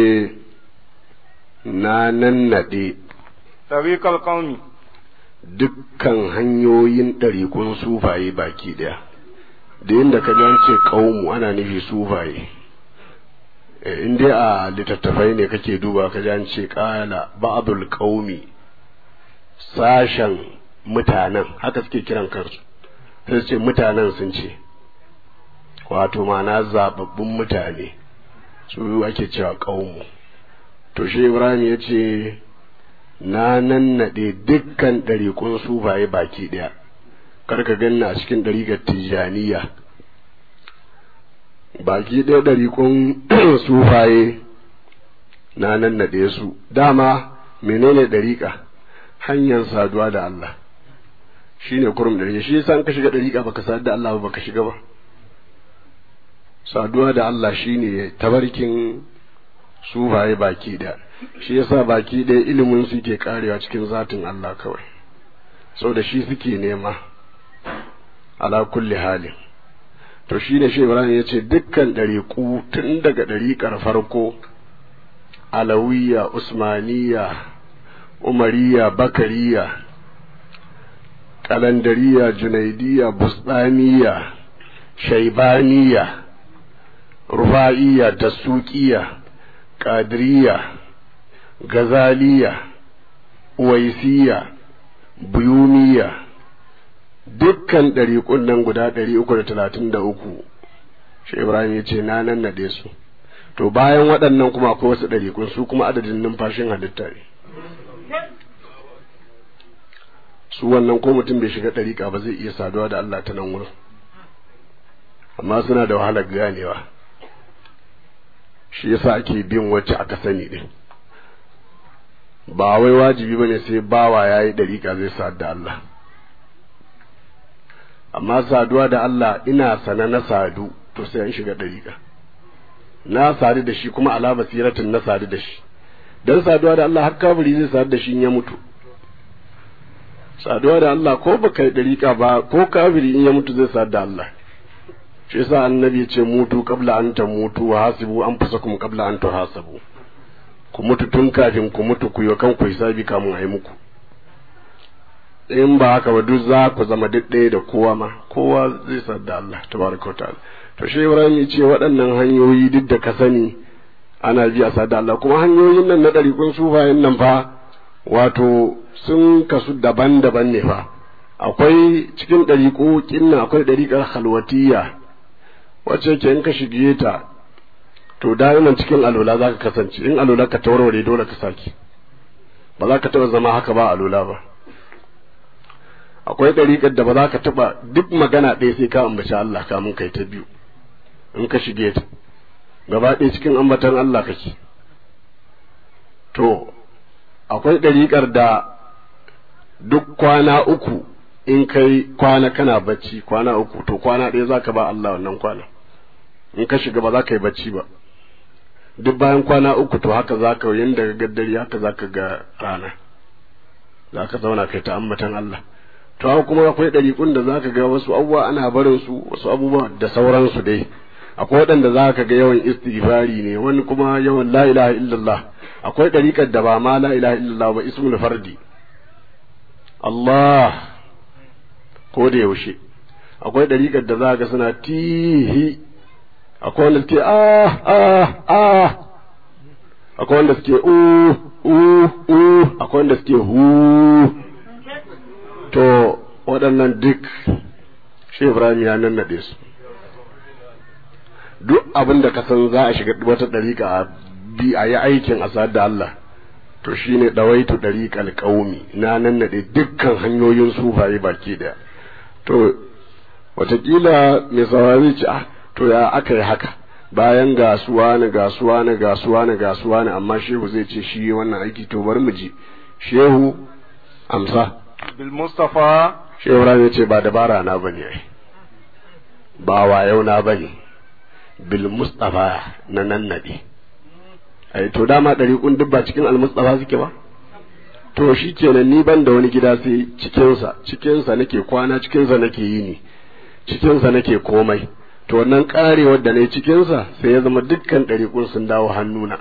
na nannaɗe tariqal qaumi dukkan hanyoyin ɗarikun sufaye baki ɗaya da yadda ka an ce ƙaumu ana nufi sufaye in dai a littattafai ne kake duba ka an ce ƙala ba'dul qaumi sashen mutanen haka suke kiran kansu sai ce mutanen sun ce wato ma'ana zababbun mutane su ake cewa ƙaumu to shi ibrahim ya ce na nannaɗe dukkan ɗariƙun sufaye baki ɗaya karka ganna a cikin ɗariƙar tijjaniya baki ɗaya ɗariƙun sufaye na nannaɗe su dama menene ɗariƙa hanyar saduwa da Allah shine kurum ɗari shi yasa ka shiga ɗariƙa baka sadu da Allah ba baka shiga ba saduwa da Allah shine tabarkin sufaye baki ɗaya shi yasa baki ɗaya ilimin su ke karewa cikin zatin Allah kawai sau da shi suke nema ala kulli halin to shi ne shi Ibrahim ya ce dukkan ɗariƙu tun daga ɗariƙar farko alawiya usmaniya umariya bakariya kalandariya junaidiya busdaniya shaibaniya rufa'iya dasukiya ƙadiriya gazaliya uwaisiya buyuniya dukkan ɗariƙun nan guda ɗari uku da talatin da uku shi ibrahim ya ce na nan naɗe su to bayan waɗannan kuma akwai wasu ɗariƙun su kuma adadin numfashin halitta ne su wannan ko mutum bai shiga ɗariƙa ba zai iya saduwa da Allah ta nan wurin amma suna da wahalar ganewa shi yasa ake bin wacce aka sani din ba wai wajibi bane sai bawa yayi dariƙa zai sadu da Allah amma saduwa da Allah ina sana na sadu to sai an shiga dariƙa na sadu da shi kuma ala basiratin na sadu da shi dan saduwa da Allah har kafiri zai sadu da shi in ya mutu saduwa da Allah ko baka yi dariƙa ba ko kafiri in ya mutu zai sadu da Allah shi yasa annabi ya ce mutu qabla an tamutu wa hasibu anfusakum qabla an tuhasabu ku mutu tun kafin ku mutu ku yi kan ku hisabi kamun ayi muku in ba haka ba duk za ku zama duk ɗaya da kowa ma kowa zai sadda Allah tabaraka ta'ala to shi Ibrahim ya ce waɗannan hanyoyi duk da ka sani ana bi a sadda Allah kuma hanyoyin nan na ɗariƙun sufayen nan fa wato sun kasu daban-daban ne fa akwai cikin ɗariƙo kinnan akwai ɗariƙar halwatiyya wacce ke in ka shige ta to da'iman cikin alola za ka kasance in alola ka tawarware dole ka sake ba za ka taɓa zama haka ba alola ba akwai ɗariƙar da ba za ka taɓa duk magana ɗaya sai ka ambaci Allah kamun kai ta biyu in ka shige ta gaba ɗaya cikin ambatan Allah kake to akwai ɗariƙar da duk kwana uku in kai kwana kana bacci kwana uku to kwana ɗaya za ka ba Allah wannan kwana in ka shiga ba za ka yi bacci ba duk bayan kwana uku to haka za ka yin daga gaddari haka za ka ga rana za ka zauna kai ta ambatan Allah to haka kuma akwai ɗariƙun da za ka ga wasu abubuwa ana barin su wasu abubuwa da sauransu dai akwai waɗanda za ka ga yawan istighfari ne wani kuma yawan la ilaha illallah akwai ɗariƙar da ba ma la ilaha illallah ba ismul fardi Allah ko da yaushe akwai ɗariƙar da za ga suna tihi akwai wanda suke ah ah ah akwai wanda suke u u u akwai wanda suke hu to waɗannan duk shi Ibrahim ya nannaɗe su duk abin da ka san za a shiga wata ɗariƙa a bi a yi aikin a da Allah to shine ɗawaitu ɗariƙal ƙaumi na nannaɗe dukkan hanyoyin sufaye baki ɗaya to watakila mai saurari ce ah to ya aka yi haka bayan gasuwa na gasuwa na gasuwa na gasuwa na amma shehu zai ce shi wannan aiki to bari mu ji shehu amsa bil mustafa shehu ya ce ba dabara na bane ai ba wayo na bane bil mustafa na nan nade ai to dama ɗariƙun duk ba cikin al mustafa suke ba to shi kenan ni ban da wani gida sai cikinsa cikinsa nake kwana cikinsa nake yini cikinsa nake komai to wannan karewar da na yi cikinsa sai ya zama dukkan ɗariƙun sun dawo hannuna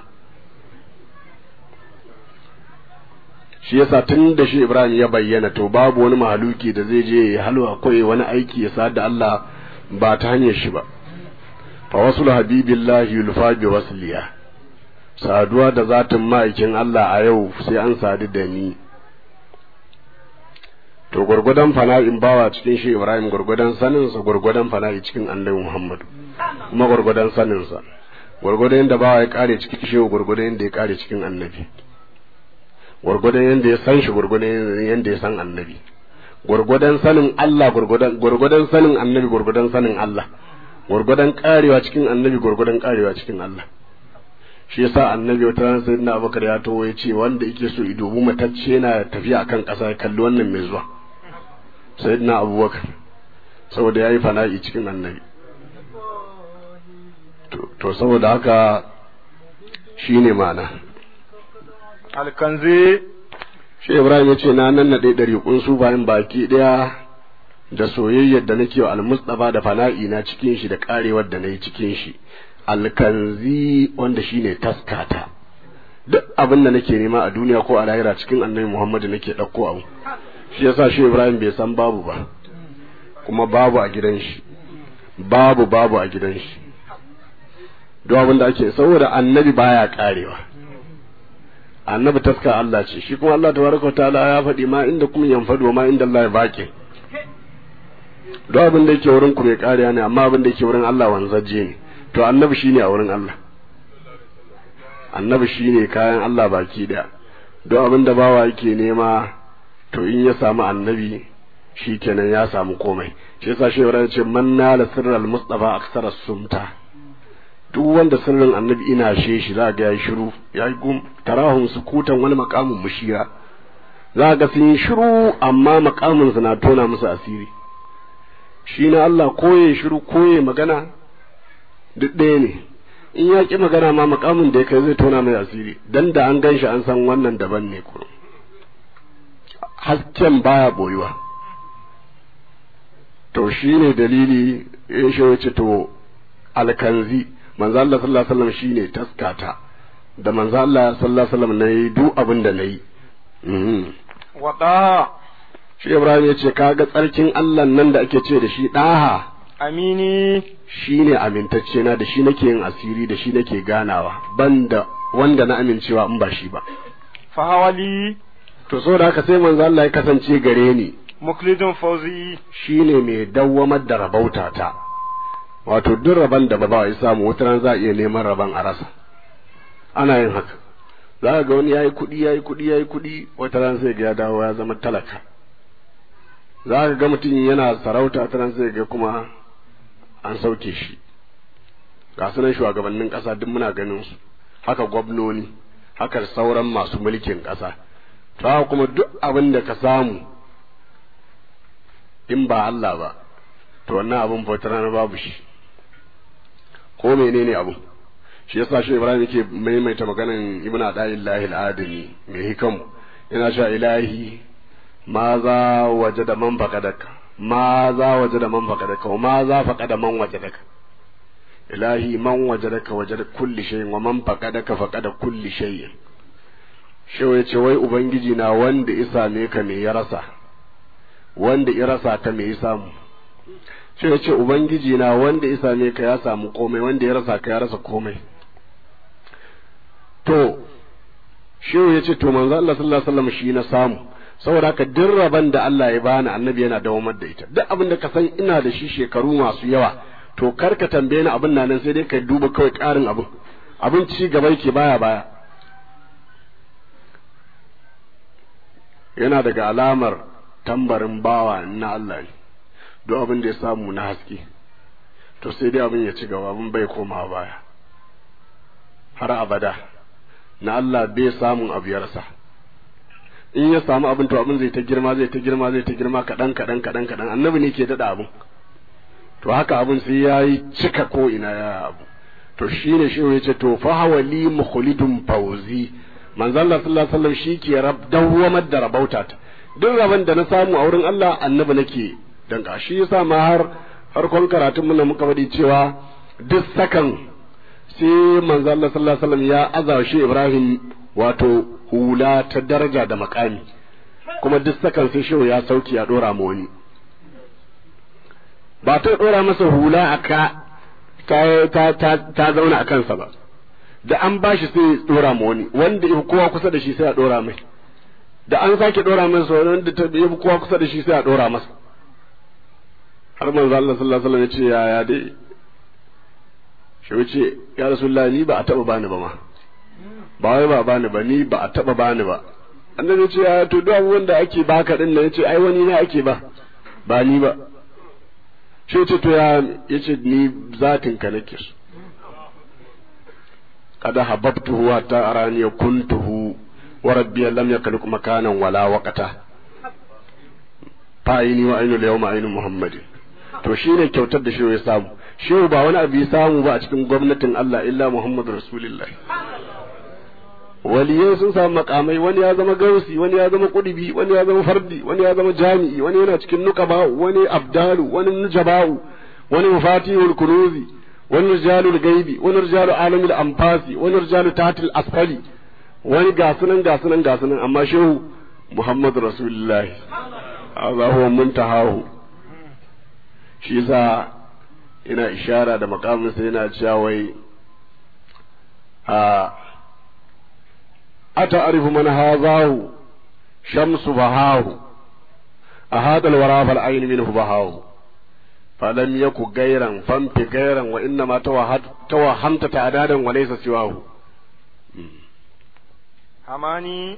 shi yasa tun da shi ibrahim ya bayyana to babu wani mahaluki da zai je ya halwa koyi wani aiki ya sa da Allah ba ta hanyar shi ba fa wasul habibillahi yulfa bi wasliya saduwa da zatin ma'aikin Allah a yau sai an sadu da ni to gwargwadon fana'in bawa cikin shi Ibrahim gwargwadon saninsa gwargwadon fana'i cikin annabi Muhammad kuma gwargwadon saninsa gwargwadon yadda bawa ya kare cikin shi gwargwadon yadda ya kare cikin annabi gwargwadon yadda ya san shi gwargwadon yadda ya san annabi gwargwadon sanin Allah gwargwadon gwargwadon sanin annabi gwargwadon sanin Allah gwargwadon karewa cikin annabi gwargwadon karewa cikin Allah shi yasa annabi wata ran sayyidina Abubakar ya tawo ya ce wanda yake so i dubu matacce yana tafiya akan ƙasa ya kalli wannan mai zuwa sayyidina Abubakar saboda yayi fana'i cikin annabi to, to saboda haka shine ma'ana alkanzi shi Ibrahim ya ce na nan na ɗaya ɗari su bayan baki ɗaya da soyayyar da nake wa almustafa da fana'i na cikin shi da karewar da na yi cikin shi alkanzi wanda shine taskata duk abin da nake nema a duniya ko a lahira cikin annabi Muhammadu nake ɗauko abu shi yasa shi Ibrahim bai san babu ba kuma babu a gidan shi babu babu a gidan shi duk abin da ake saboda annabi baya karewa annabi taska Allah ce shi kuma Allah tabaraka ta'ala ya faɗi ma inda kuma yanfado ma inda Allah ya baki duk abin da yake wurin ku mai kariya ne amma abin da yake wurin Allah wanzaje ne to annabi shine a wurin Allah annabi shine kayan Allah baki daya duk abin da bawa yake nema to in ya samu annabi shikenan ya samu komai shi yasa shi ya ce man nala sirral mustafa aksara sumta duk wanda sirrin annabi ina she shi za ga yayi shiru yayi gum tarahum sukutan wani makamin mushira za ga sun yi shiru amma makamin su na tona musu asiri shi na Allah koye shiru koye magana duk ɗaya ne in ya ƙi magana ma makamin da ya kai zai tona mai asiri dan da an gan shi an san wannan daban ne kuma hasken baya boyuwa to shi ne dalili ya shi wace to alkanzi manzo Allah sallallahu alaihi wasallam shine taskata da manzo Allah sallallahu alaihi wasallam nayi duk abin da nayi wada shi Ibrahim ya ce kaga tsarkin Allah nan da ake ce da shi daha amini shine amintacce na da shi nake yin asiri da shi nake ganawa banda wanda na amincewa in ba shi ba fahawali to saboda haka sai manzo Allah ya kasance gare ni muklidun fauzi shine mai dawwamar da rabauta ta wato duk rabon da ba ya samu wata ran za a iya neman rabon a rasa ana yin haka za ka ga wani yayi kuɗi yayi kuɗi yayi kuɗi wata ran sai ga ya dawo ya zama talaka za ka ga mutum yana sarauta wata ran sai ga kuma an sauke shi ga sunan shugabannin ƙasa duk muna ganin su haka gwamnoni haka sauran masu mulkin ƙasa to haka kuma duk abin da ka samu in ba Allah ba to wannan abin bautar rana babu shi ko menene abu shi yasa shi Ibrahim yake maimaita maganan Ibn Ada'illahi al-Adami mai hikam yana cewa ilahi ma za waje da man faqadaka ma za waje da man faqadaka wa ma za faqada man wajadaka ilahi man wajadaka wajada kulli shay'in wa man faqadaka faqada kulli shay'in shehu yace wai ubangiji na wanda ya same ka me ya rasa wanda ya rasa ka me ya samu shehu yace ubangiji na wanda ya same ka ya samu komai wanda ya rasa ka ya rasa komai to shehu yace to manzo Allah sallallahu alaihi wasallam shi na samu saboda haka duk rabon da Allah ya bani annabi yana dawamar da ita duk abin da ka san ina da shi shekaru masu yawa to kar ka tambaye ni abin nan sai dai ka duba kawai ƙarin abin abin ci gaba yake baya baya yana daga alamar tambarin bawa na Allah ne duk abin da ya samu na haske to sai dai abin ya ci gaba abin bai koma baya har abada na Allah bai samun abu ya rasa in ya samu abin to abin zai ta girma zai ta girma zai ta girma kaɗan kaɗan kaɗan kaɗan annabi ne ke daɗa abin to haka abin sai ya yi cika ko ina ya abu to shi ne shi ya ce to fa hawali mukhlidun fauzi manzo Allah sallallahu alaihi wasallam shi ke rab dawwamar da rabauta ta duk rabon da na samu a wurin Allah annabi nake danka shi yasa ma har farkon karatun mun muka faɗi cewa duk sakan sai manzo Allah sallallahu alaihi wasallam ya aza shi Ibrahim wato hula ta daraja da makami kuma duk sakan sai shehu ya sauki ya dora ma wani ba ta dora masa hula a ka ta, ta, ta, zauna a kansa ba da an ba shi sai dora ma wani wanda ya kowa kusa da shi sai a dora mai da an sake dora masa wanda ta ya kowa kusa da shi sai a dora masa har manzo Allah sallallahu alaihi wasallam ya ce ya ya dai shi wuce ya rasulullahi ni ba a taba bani ba ma ba wai ba bani ba ni ba a taba bani ba annabi ya ce ya to duk abubuwan da ake baka din nan ya ce ai wani na ake ba ba ni ba shi ce to ya yace ni zatin ka nake so kada hababtuhu hatta arani kuntuhu wa rabbi lam yakhluq makanan wala waqata fa aini wa ainu yawma ainu muhammadin to shine kyautar da shi ya samu shi ba wani abu ya samu ba a cikin gwamnatin Allah illa muhammadu rasulullah waliyai sun samu makamai wani ya zama gausi wani ya zama kudubi wani ya zama fardi wani ya zama jami'i wani yana cikin nukaba wani abdalu wani nujaba'u wani mafatihul kunuzi wani rijalul gaibi wani rijalu alamil anfasi wani rijalu tatil asfali wani gasunan gasunan gasunan amma shehu muhammadu rasulullahi hadha huwa muntahahu shi yasa ina ishara da makamin sai yana cewa wai a أتعرف من هذاه شمس بهاه أهذا الورى فالعين منه بهاه فلم يك غيرا فانت غيرا وإنما توهمت تعدادا وليس سواه hamani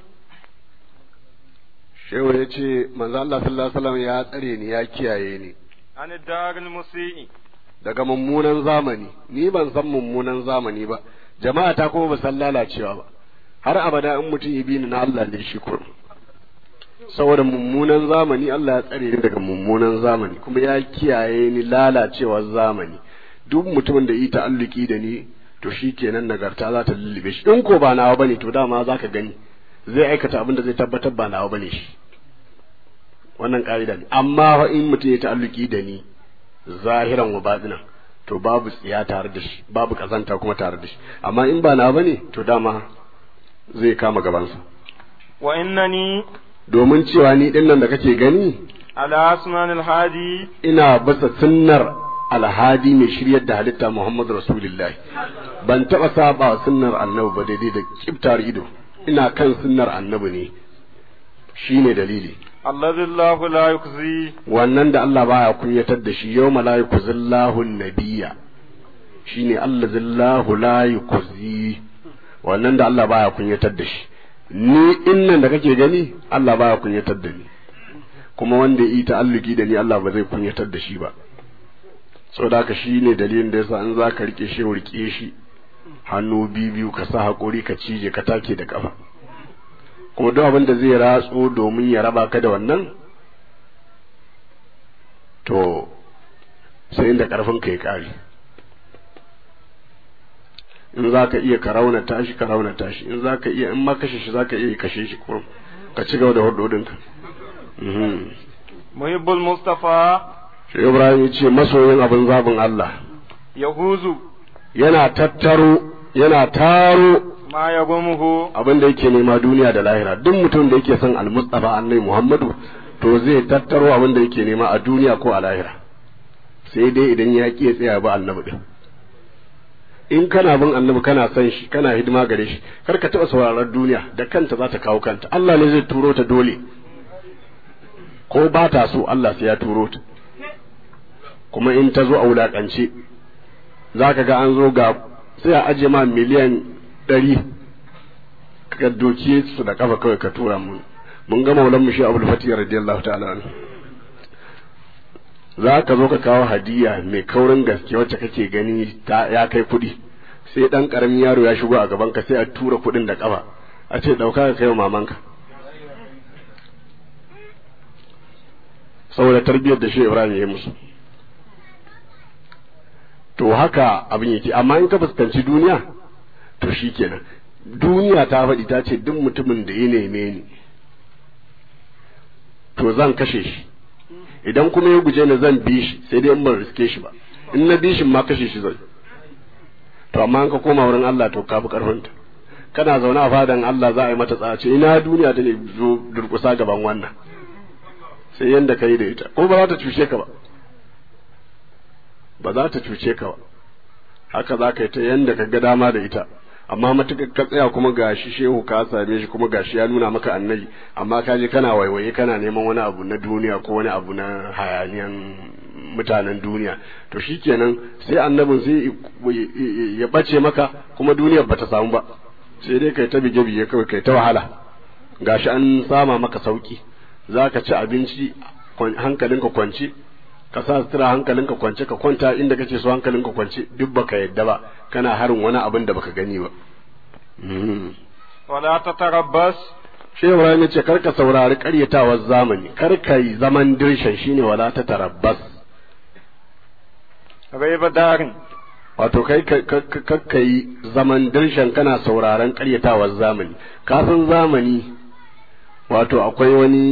shehu ya ce manzo Allah sallallahu alaihi wasallam ya tsare ni ya kiyaye ni an daril musi'i daga mummunan zamani ni ban san mummunan zamani ba jama'a ta kuma ba san lalacewa ba har abada in mutum ya bi ni na Allah ne shi kurum saboda mummunan zamani Allah ya tsare ni daga mummunan zamani kuma ya kiyaye ni lalacewar zamani duk mutumin da yi ta'alluki da ni to shi kenan nagarta za ta lullube shi in ko ba nawa bane to dama za ka gani zai aikata abin da zai tabbatar ba nawa bane shi wannan ka'ida ne amma fa in mutum ya ta'alluki da ni zahiran wa batinan to babu tsiya tare da shi babu kazanta kuma tare da shi amma in ba nawa bane to dama zai kama gabansa wa innani domin cewa ni din nan da kake gani ala sunan hadi ina basa sunnar alhadi mai shiryar da halitta Muhammadu Rasulullahi ban taɓa saba sunnar annabi ba daidai da kiftar ido ina kan sunnar annabi ne shine dalili alladhi Allahu la yukzi wannan da Allah baya kunyatar da shi yau la yukzillahu nabiyya shine allazi Allahu la yukzi wannan da Allah baya kunyatar da shi ni innan da kake gani Allah baya kunyatar da ni kuma wanda yi ta'alluki da ni Allah ba zai kunyatar da shi ba saboda haka shi ne dalilin da yasa in za ka rike shi rike shi hannu biyu ka sa haƙuri ka cije ka take da ƙafa kuma duk abin da zai ratso domin ya raba ka da wannan to sai inda ƙarfin ka ya ƙare in za ka iya ka raunata shi ka raunata shi in za ka iya in ma kashe shi za ka iya kashe shi kuma ka ci gaba da hudodinka muhibbul mustafa shi ibrahim ya ce masoyin abin zabin Allah yahuzu yana tattaro yana taro ما يغمه abin da yake nema duniya da lahira duk mutum da yake son almustafa annabi muhammadu to zai tattaro abin da yake nema a duniya ko a lahira sai dai idan ya ƙi ya tsaya ba annabi din in kana bin annabi kana son shi kana hidima gare shi kar ka taɓa sauraron duniya da kanta za ta kawo kanta Allah ne zai turo ta dole ko ba ta so Allah sai ya turo ta kuma in ta zo a wulaƙance za ka ga an zo ga sai a ajiye ma miliyan ɗari ka doki su da kafa kawai ka tura mun mun ga maulan mu shi abul fatih radiyallahu ta'ala anhu za ka zo ka kawo hadiya mai kaurin gaske wacce kake gani ta ya kai kuɗi sai ɗan ƙaramin yaro ya shigo a gaban ka sai a tura kuɗin da kafa a ce ɗauka ka kai wa mamanka saboda tarbiyyar da shi Ibrahim ya yi musu to haka abin yake amma in ka fuskanci duniya to shi kenan duniya ta faɗi ta ce duk mutumin da ya neme ni to zan kashe shi idan kuma ya guje ni zan bi shi sai dai in ban riske shi ba in na bi shi ma kashe shi zai to amma in ka koma wurin Allah to ka fi karfinta kana zaune a fadan Allah za a yi mata tsace ina duniya ta ne zo durkusa gaban wannan sai yanda ka yi da ita ko ba za ta cuce ka ba ba za ta cuce ka ba haka za ka yi ta yanda ka ga dama da ita amma matuƙar ka tsaya kuma gashi shehu ka same shi kuma gashi ya nuna maka annabi amma ka je kana waiwaye kana neman wani abu na duniya ko wani abu na hayaniyan mutanen duniya to shikenan sai annabin sai ya bace maka kuma duniyar bata samu ba sai dai kai ta bige bige kawai kai ta wahala gashi an sama maka sauki zaka ci abinci hankalinka kwance ka sa sutura hankalinka kwance ka kwanta inda kake so hankalinka kwance duk baka yadda ba kana harin wani abin da baka gani ba wala tatarabbas shi Ibrahim ya ce kar ka saurari karyatawar zamani kar ka yi zaman dirshan shine wala ta tarabbas raiba darin wato kai kar ka yi zaman dirshan kana sauraron karyatawar zamani kafin zamani wato akwai wani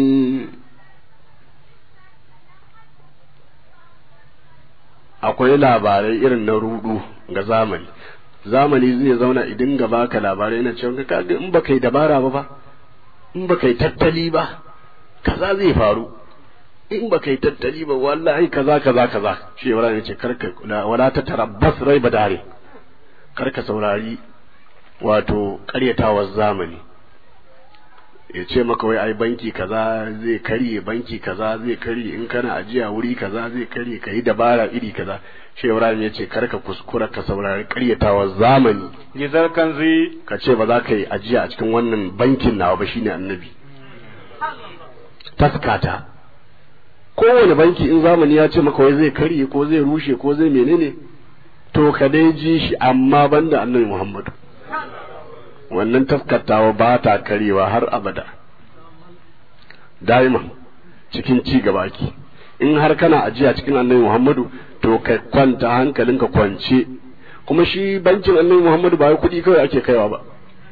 akwai labarai irin na rudu ga zamani zamani zai zauna idan ga baka labarai na cewa kaga in baka yi dabara ba ba in baka yi tattali ba kaza zai faru in baka yi tattali ba wallahi kaza kaza kaza shi Ibrahim ce karka wala ta tarabbas rai badare karka saurari wato karyatawar zamani ya ce maka wai ai banki kaza zai karye banki kaza zai karye in kana ajiya wuri kaza zai karye ka yi dabara iri kaza shi Ibrahim ya ce karka kuskura ka saurari karyatawar zamani gizar kanzi ka ce ba za ka yi ajiya a cikin wannan bankin nawa ba shine annabi taskata kowane banki in zamani ya ce maka wai zai karye ko zai rushe ko zai menene to ka dai ji shi amma banda annabi Muhammadu wannan taskatawa ba ta karewa har abada daima cikin ci gaba ki in har kana ajiya cikin annabi Muhammadu to ka kwanta hankalinka kwance kuma shi bankin annabi Muhammadu ba kuɗi kawai ake kaiwa ba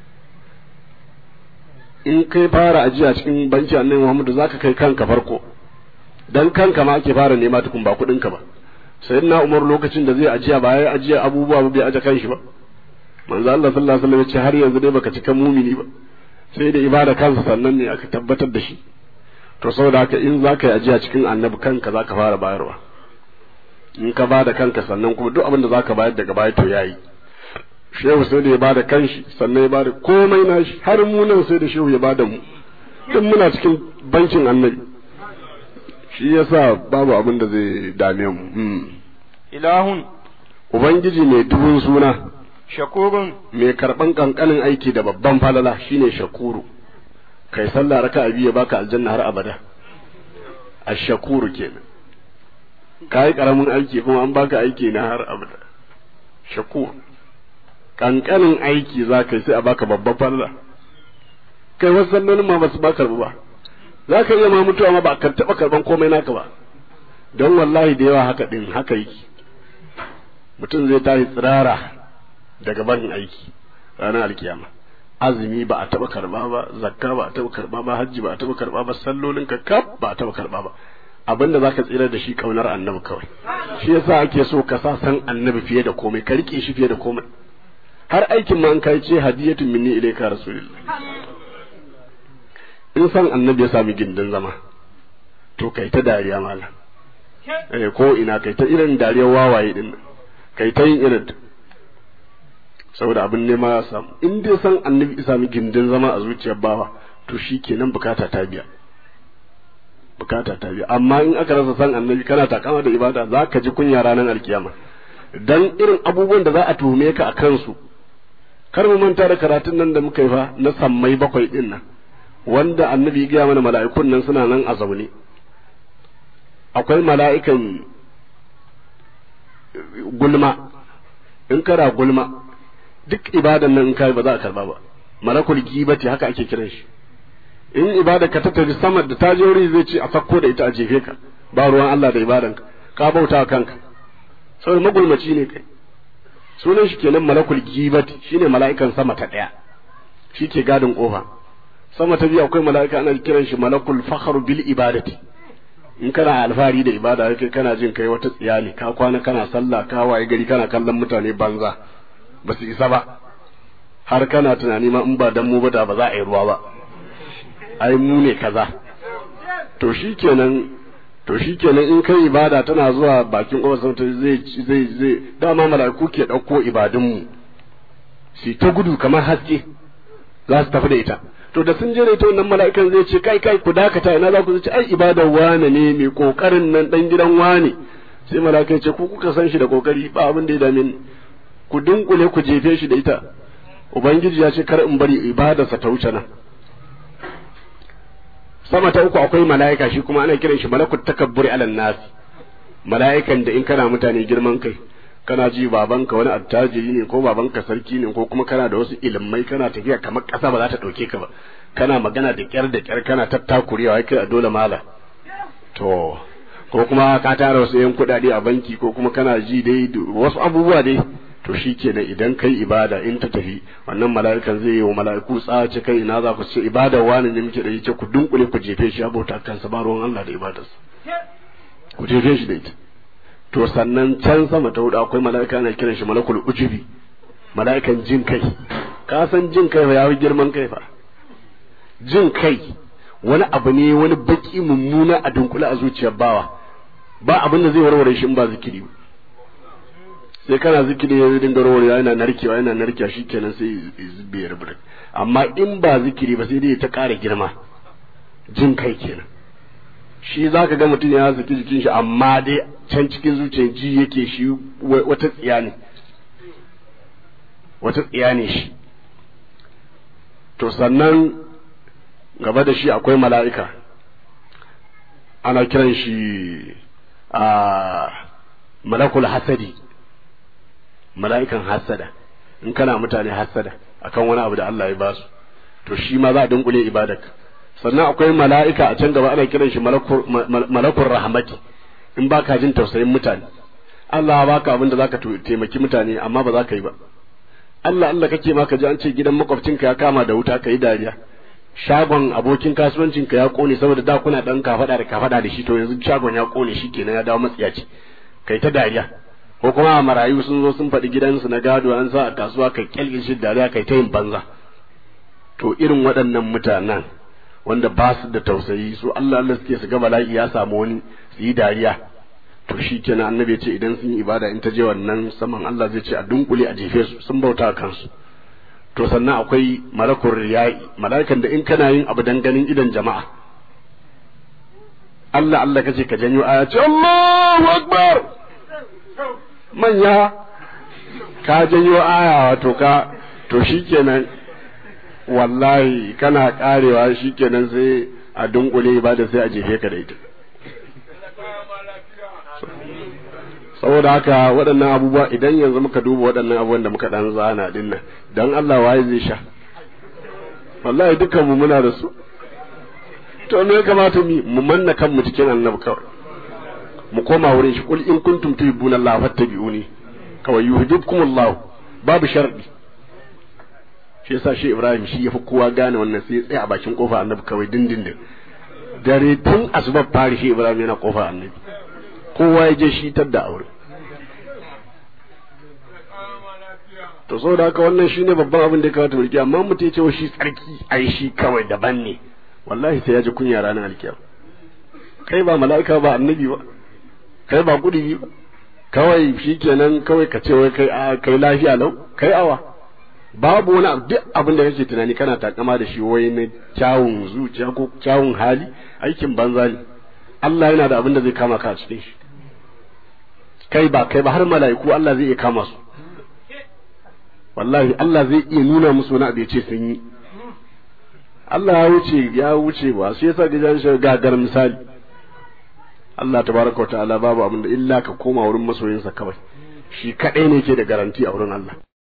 in kai fara ajiya cikin bankin annabi Muhammadu zaka kai kanka farko dan kanka ma ake fara nema tukun ba kuɗinka ba sayyidina Umar lokacin da zai ajiya ba ya ajiya abubuwa ba bai aje kanshi ba manzo Allah sallallahu alaihi wasallam ya ce har yanzu dai baka cika mumini ba sai da ibada kansa sannan ne aka tabbatar da shi to saboda haka in zaka yi ajiya cikin annabi kanka zaka fara bayarwa in ka bada kanka sannan kuma duk abin da zaka bayar daga baya to yayi shehu sai da ya bada kanshi sannan ya bada komai nashi har mu nan sai da shehu ya bada mu duk muna cikin bankin annabi shi yasa babu abin da zai dame mu ilahun ubangiji mai dubun suna shakurun mai karban kankanin aiki da babban falala shine shakuru kai sallah raka biyu ya baka aljanna har abada ashakuru kenan kai karamin aiki kuma an baka aiki na har abada shakur kankanin aiki za ka yi sai a baka babban falala kai wasu sallolin ma basu ba karbu ba za ka iya ma mutuwa ma ba ka taɓa karban komai naka ba don wallahi da yawa haka ɗin haka yake mutum zai tashi tsirara daga barin aiki ranar alkiyama azumi ba a taɓa karɓa ba zakka ba a taɓa karɓa ba hajji ba a taɓa karɓa ba sallolin ka kaf ba a taɓa karɓa ba abinda zaka tsira da shi kaunar annabi kawai shi yasa ake so ka sa san annabi fiye da komai ka rike shi fiye da komai har aikin ma an kai ce hadiyatun minni ilayka rasulullah in san annabi ya sami gindin zama to kai ta dariya malam eh ko ina kai ta irin dariyar wawaye din kai ta yin irin saboda abin nema ya samu in dai san annabi ya sami gindin zama a zuciyar bawa to shikenan bukata ta biya bukata ta biya amma in aka rasa san annabi kana takama da ibada za ka ji kunya ranar alkiyama dan irin abubuwan da za a tuhume ka a kansu kar mu manta da karatun nan da muka yi fa na sammai bakwai din nan wanda annabi ya gaya mana mala'ikun nan suna nan a zaune akwai mala'ikan gulma in kana gulma duk ibadan nan in kai ba za a karba ba malakul gibati haka ake kiran shi in ibada ka ta tafi sama da ta je wuri zai ce a sakko da ita a jefe ka ba ruwan Allah da ibadan ka ka bauta kanka saboda magulmaci ne kai sunan shi kenan malakul gibati shine mala'ikan sama ta daya shi ke gadin kofa sama ta biyu akwai mala'ika ana kiran shi malakul fakhru bil ibadati in kana alfahari da ibada kai kana jin kai wata tsiya ne ka kwana kana sallah ka waye gari kana kallon mutane banza ba su isa ba har kana tunani ma in ba dan mu ba da ba za a yi ruwa ba ai mu ne kaza to shikenan to shikenan in kai ibada tana zuwa bakin kofar ta zai zai zai dama mala'iku ke dauko ibadun mu su ta gudu kamar haske za su tafi da ita to da sun jere ta wannan mala'ikan zai ce kai kai ku dakata ina za ku ce ai ibadar wane ne mai kokarin nan dan gidan wane sai mala'ikan ce ku kuka san shi da kokari ba abin da ya dame ni ku dunkule ku jefe shi da ita ubangiji ya ce kar in bari ibadarsa ta wuce nan sama ta uku akwai mala'ika shi kuma ana kiran shi malakut takabburi alan nas mala'ikan da in kana mutane girman kai kana ji babanka wani attajiri ne ko babanka sarki ne ko kuma kana da wasu ilimai kana tafiya kamar ƙasa ba za ta ɗauke ka ba kana magana da ƙyar da ƙyar kana tattakurewa kai a dole mala to ko kuma ka tara wasu yan kuɗaɗe a banki ko kuma kana ji dai wasu abubuwa dai to shi kenan idan kai ibada in ta tafi wannan mala'ikan zai yi wa mala'iku tsace kai ina za ku ce ibada wani ne muke da ce ku dunkule ku jefe shi abota kansa ba ruwan Allah da ibadarsa ku jefe shi da ita to sannan can sama ta hudu akwai mala'ika ana kiran shi malakul ujubi mala'ikan jin kai ka san jin kai fa yafi girman kai fa jin kai wani abu ne wani baki mummuna a dunkule a zuciyar bawa ba abin da zai warware shi in ba zikiri ba sai kana zikiri ya dinga warware yana narkewa yana narkewa shikenan sai zube ya rubuta amma in ba zikiri ba sai dai ta ƙara girma jin kai kenan shi za ka ga mutum ya zaki jikin shi amma dai can cikin zuciyar ji yake shi wata tsiya ne wata tsiya ne shi to sannan gaba da shi akwai mala'ika ana kiran shi a malakul hasadi mala'ikan hasada in kana mutane hasada akan wani abu da Allah ya basu to shi ma za a dunkule ibadarka sannan akwai mala'ika a can gaba ana kiran shi malakun rahmati in ba ka jin tausayin mutane Allah ya baka abin da zaka taimaki mutane amma ba za ka yi ba Allah Allah kake ma ka ji an ce gidan makwabcinka ya kama da wuta ka yi dariya shagon abokin kasuwancinka ya kone saboda da kuna dan kafada da kafada da shi to yanzu shagon ya kone shi kenan ya dawo matsiyaci kai ta dariya ko kuma marayu sun zo sun faɗi gidansu na gado an sa a kasuwa kai kyalkin dariya kai ta yin banza to irin waɗannan mutanen wanda ba su da tausayi su Allah Allah suke su ga bala'i ya samu wani su yi dariya to shi kenan annabi ya ce idan sun yi ibada in ta je wannan saman Allah zai ce a dunkule a jefe su sun bauta a kansu to sannan akwai malakul riya'i mala'ikan da in kana yin abu dan ganin idan jama'a Allah Allah kace ka janyo aya ce Allahu akbar manya ka janyo aya wato ka to shikenan wallahi kana karewa shikenan sai a dunkule ibada sai a jefe ka da ita saboda haka waɗannan abubuwa idan yanzu muka duba waɗannan abubuwan da muka dan zana din nan dan Allah waye zai sha wallahi dukkan mu muna da su to me ya kamata mu mu manna kanmu cikin annabi kawai mu koma wurin shi kul in kuntum tuhibbuna Allah fattabi'uni kawai yuhibbukum Allah babu sharadi shi yasa shi Ibrahim shi yafi kowa gane wannan sai ya tsaya a bakin kofa annabi kawai dindindin dare tun asubar fari shi ibrahim yana kofar annabi kowa ya je shi da aure to saboda haka wannan shine babban abin da ya kamata mu rike amma mutum ya ce shi tsarki ai shi kawai daban ne wallahi sai ya ji kunya ranar alkiyama kai ba mala'ika ba annabi ba kai ba kudi ba kawai shikenan kawai ka ce wai kai a kai lafiya lau kai awa babu wani abu duk abin da kake tunani kana takama da shi wai na kyawun zuciya ko kyawun hali aikin banza ne Allah yana da abin da zai kama ka a cikin shi kai ba kai ba har mala'iku Allah zai iya kama su wallahi Allah zai iya nuna musu wani abu ya ce sun yi Allah ya wuce ya wuce ba shi yasa ga jan shi gagar misali Allah tabaraka wa ta'ala babu abin da illa ka koma wurin masoyinsa kawai shi kadai ne ke da garanti a wurin Allah